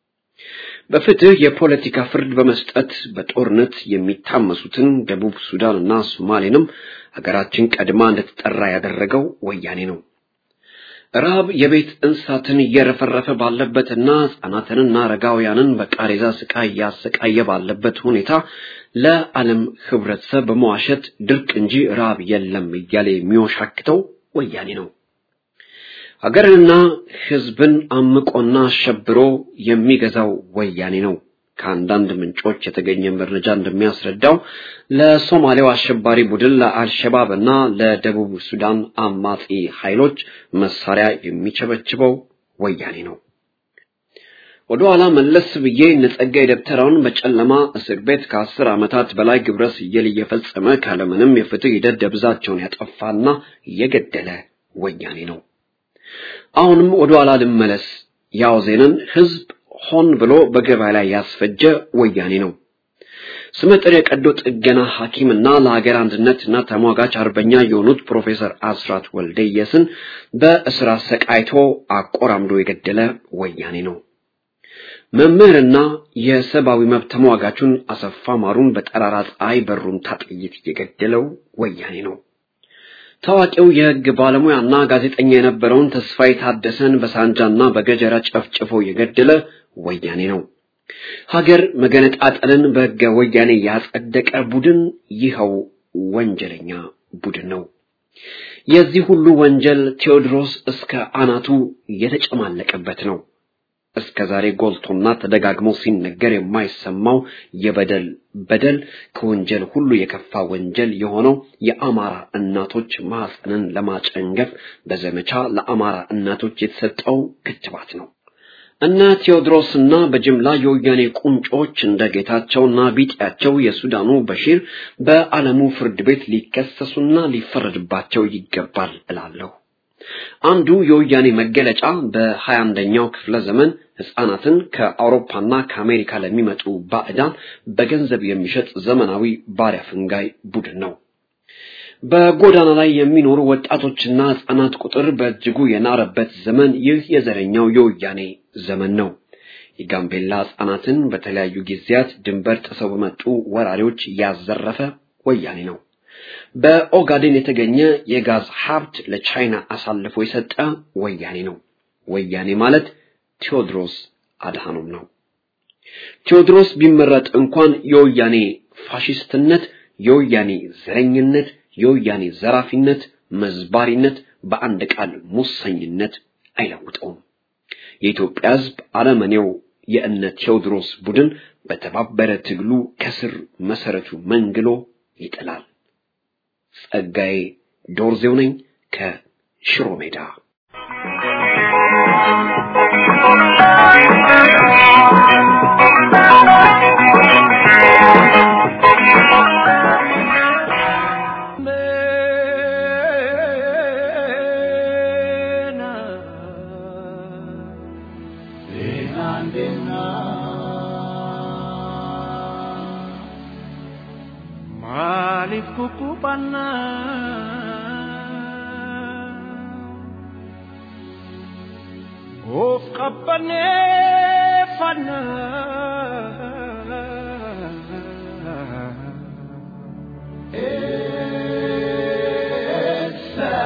በፍትህ የፖለቲካ ፍርድ በመስጠት በጦርነት የሚታመሱትን ደቡብ ሱዳንና ሶማሌንም ሀገራችን ቀድማ እንድትጠራ ያደረገው ወያኔ ነው። ረሃብ የቤት እንስሳትን እየረፈረፈ ባለበትና ሕፃናትንና አረጋውያንን በቃሬዛ ስቃይ እያሰቃየ ባለበት ሁኔታ ለዓለም ህብረተሰብ በመዋሸት ድርቅ እንጂ ረሃብ የለም እያለ የሚወሻክተው ወያኔ ነው። ሀገርንና ሕዝብን አምቆና አሸብሮ የሚገዛው ወያኔ ነው። ከአንዳንድ ምንጮች የተገኘ መረጃ እንደሚያስረዳው ለሶማሌው አሸባሪ ቡድን ለአልሸባብ እና ለደቡብ ሱዳን አማጺ ኃይሎች መሳሪያ የሚቸበችበው ወያኔ ነው። ወደ ኋላ መለስ ብዬ ነጸጋይ ደብተራውን በጨለማ እስር ቤት ከአስር ዓመታት በላይ ግብረ ስየል እየፈጸመ ካለምንም የፍትህ ሂደት ደብዛቸውን ያጠፋና እየገደለ ወያኔ ነው። አሁንም ወደ ኋላ ልመለስ። ያው ዜናን ህዝብ ሆን ብሎ በገበያ ላይ ያስፈጀ ወያኔ ነው። ስመጥር የቀዶ ጥገና ሐኪምና ለሀገር አንድነትና ተሟጋች አርበኛ የሆኑት ፕሮፌሰር አስራት ወልደየስን በእስር አሰቃይቶ አቆራምዶ የገደለ ወያኔ ነው። መምህርና የሰብአዊ መብት ተሟጋቹን አሰፋ ማሩን በጠራራ ፀሐይ በሩምታ ጥይት የገደለው ወያኔ ነው። ታዋቂው የህግ ባለሙያና ጋዜጠኛ የነበረውን ተስፋዬ ታደሰን በሳንጃና በገጀራ ጨፍጭፎ የገደለ ወያኔ ነው። ሀገር መገነጣጠልን በህገ ወያኔ ያጸደቀ ቡድን ይኸው ወንጀለኛ ቡድን ነው። የዚህ ሁሉ ወንጀል ቴዎድሮስ እስከ አናቱ የተጨማለቀበት ነው። እስከ ዛሬ ጎልቶና ተደጋግሞ ሲነገር የማይሰማው የበደል በደል ከወንጀል ሁሉ የከፋ ወንጀል የሆነው የአማራ እናቶች ማህፀንን ለማጨንገፍ በዘመቻ ለአማራ እናቶች የተሰጠው ክትባት ነው። እነ ቴዎድሮስና በጅምላ የወያኔ ቁንጮች እንደ ጌታቸውና ቢጤያቸው የሱዳኑ በሺር በዓለሙ ፍርድ ቤት ሊከሰሱና ሊፈረድባቸው ይገባል እላለሁ። አንዱ የወያኔ መገለጫ በሀያ አንደኛው ክፍለ ዘመን ህፃናትን ከአውሮፓና ከአሜሪካ ለሚመጡ ባዕዳን በገንዘብ የሚሸጥ ዘመናዊ ባሪያ ፍንጋይ ቡድን ነው። በጎዳና ላይ የሚኖሩ ወጣቶችና ህፃናት ቁጥር በእጅጉ የናረበት ዘመን ይህ የዘረኛው የወያኔ ዘመን ነው። የጋምቤላ ህፃናትን በተለያዩ ጊዜያት ድንበር ጥሰው በመጡ ወራሪዎች ያዘረፈ ወያኔ ነው። በኦጋዴን የተገኘ የጋዝ ሀብት ለቻይና አሳልፎ የሰጠ ወያኔ ነው። ወያኔ ማለት ቴዎድሮስ አድሃኖም ነው። ቴዎድሮስ ቢመረጥ እንኳን የወያኔ ፋሽስትነት፣ የወያኔ ዘረኝነት፣ የወያኔ ዘራፊነት፣ መዝባሪነት፣ በአንድ ቃል ሙሰኝነት አይለውጠውም። የኢትዮጵያ ህዝብ አረመኔው የእነ ቴዎድሮስ ቡድን በተባበረ ትግሉ ከስር መሰረቱ መንግሎ ይጥላል። ጸጋዬ ዶርዜው ነኝ ከሽሮ ሜዳ። Maaliif kukkufanna of qabbaneeffanna eessa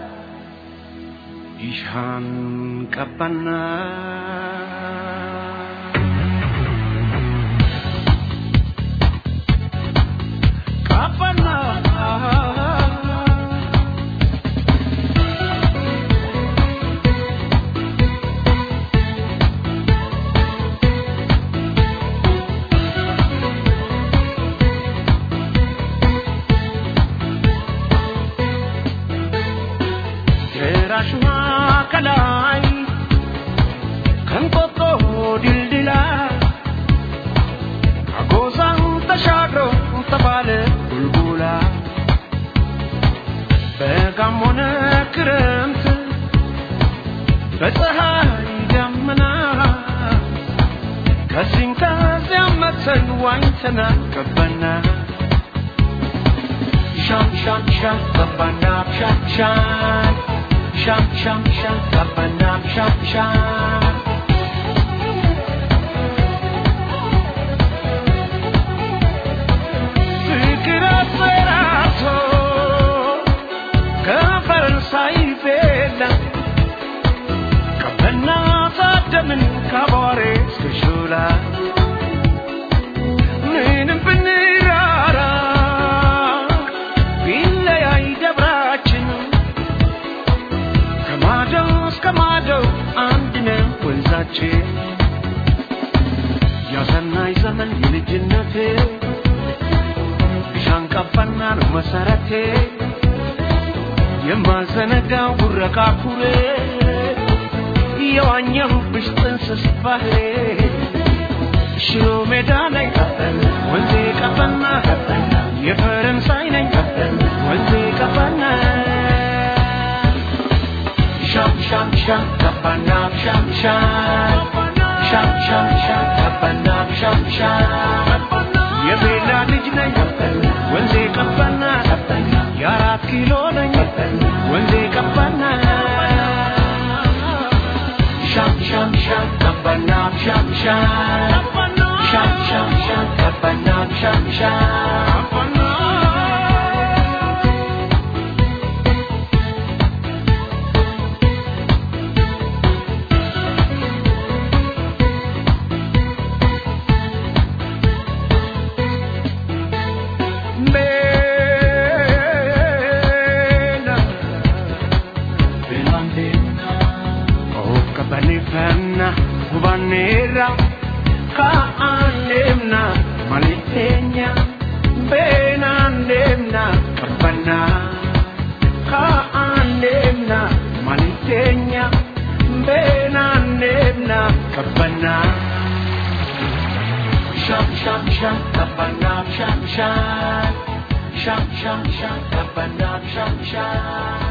ishaan qabbanna qabbanna ጀራሽማ ከላይ ከንቆጦ ድልድላ አጎዛን ተሻግሮ ተባለ ቡልቡላ በጋም ሆነ ክረምት በፀሐይ ደመና ከዚህም ከዚያም መተን ዋኝተና ገባና ሻም ሻም ሻም ገባና ሻም ሻም ሻም ሻም ሻም ገባና ሻም ሻም ፍቅር አስፈራቶ ከፈረንሳይ ቤላ ቀበና ታደምን ከአቧሬ እስከ ሾላ ምንም ብንራራ ቢለያይ ደብራችን ከማደው እስከ ማደው አንድ ነው ወንዛችን ያሰናይ ዘመን የልጅነቴ ቢሻን ቀባና ነው መሰረቴ የማዘነጋው ጉረቃ ኩሬ የዋኘሁብሽ ጥንስስ ባህሬ ሽሮ ሜዳ ነኝ ወንዜ ቀበና የፈረንሳይ ነኝ ወንዜ ቀበና ሻም ሻም ሻም ቀበና ሻም ሻም ሻም ሻም ሻም ቀበና ሻም ሻም የቤላ ልጅ ነኝ ወንዜ ቀበና የአራት ኪሎ ነኝ ወንዜ ቀበና ሻም ሻም ሻም ቀበና ሻም ሻም ሻም ሻም ሻም ቀበና ሻም ሻም Of kabanifana hubanera kaandemna malitenya benandemna kabana kaandemna malitenya benandemna kabana sham sham sham kabana sham sham sham sham sham kabana sham sham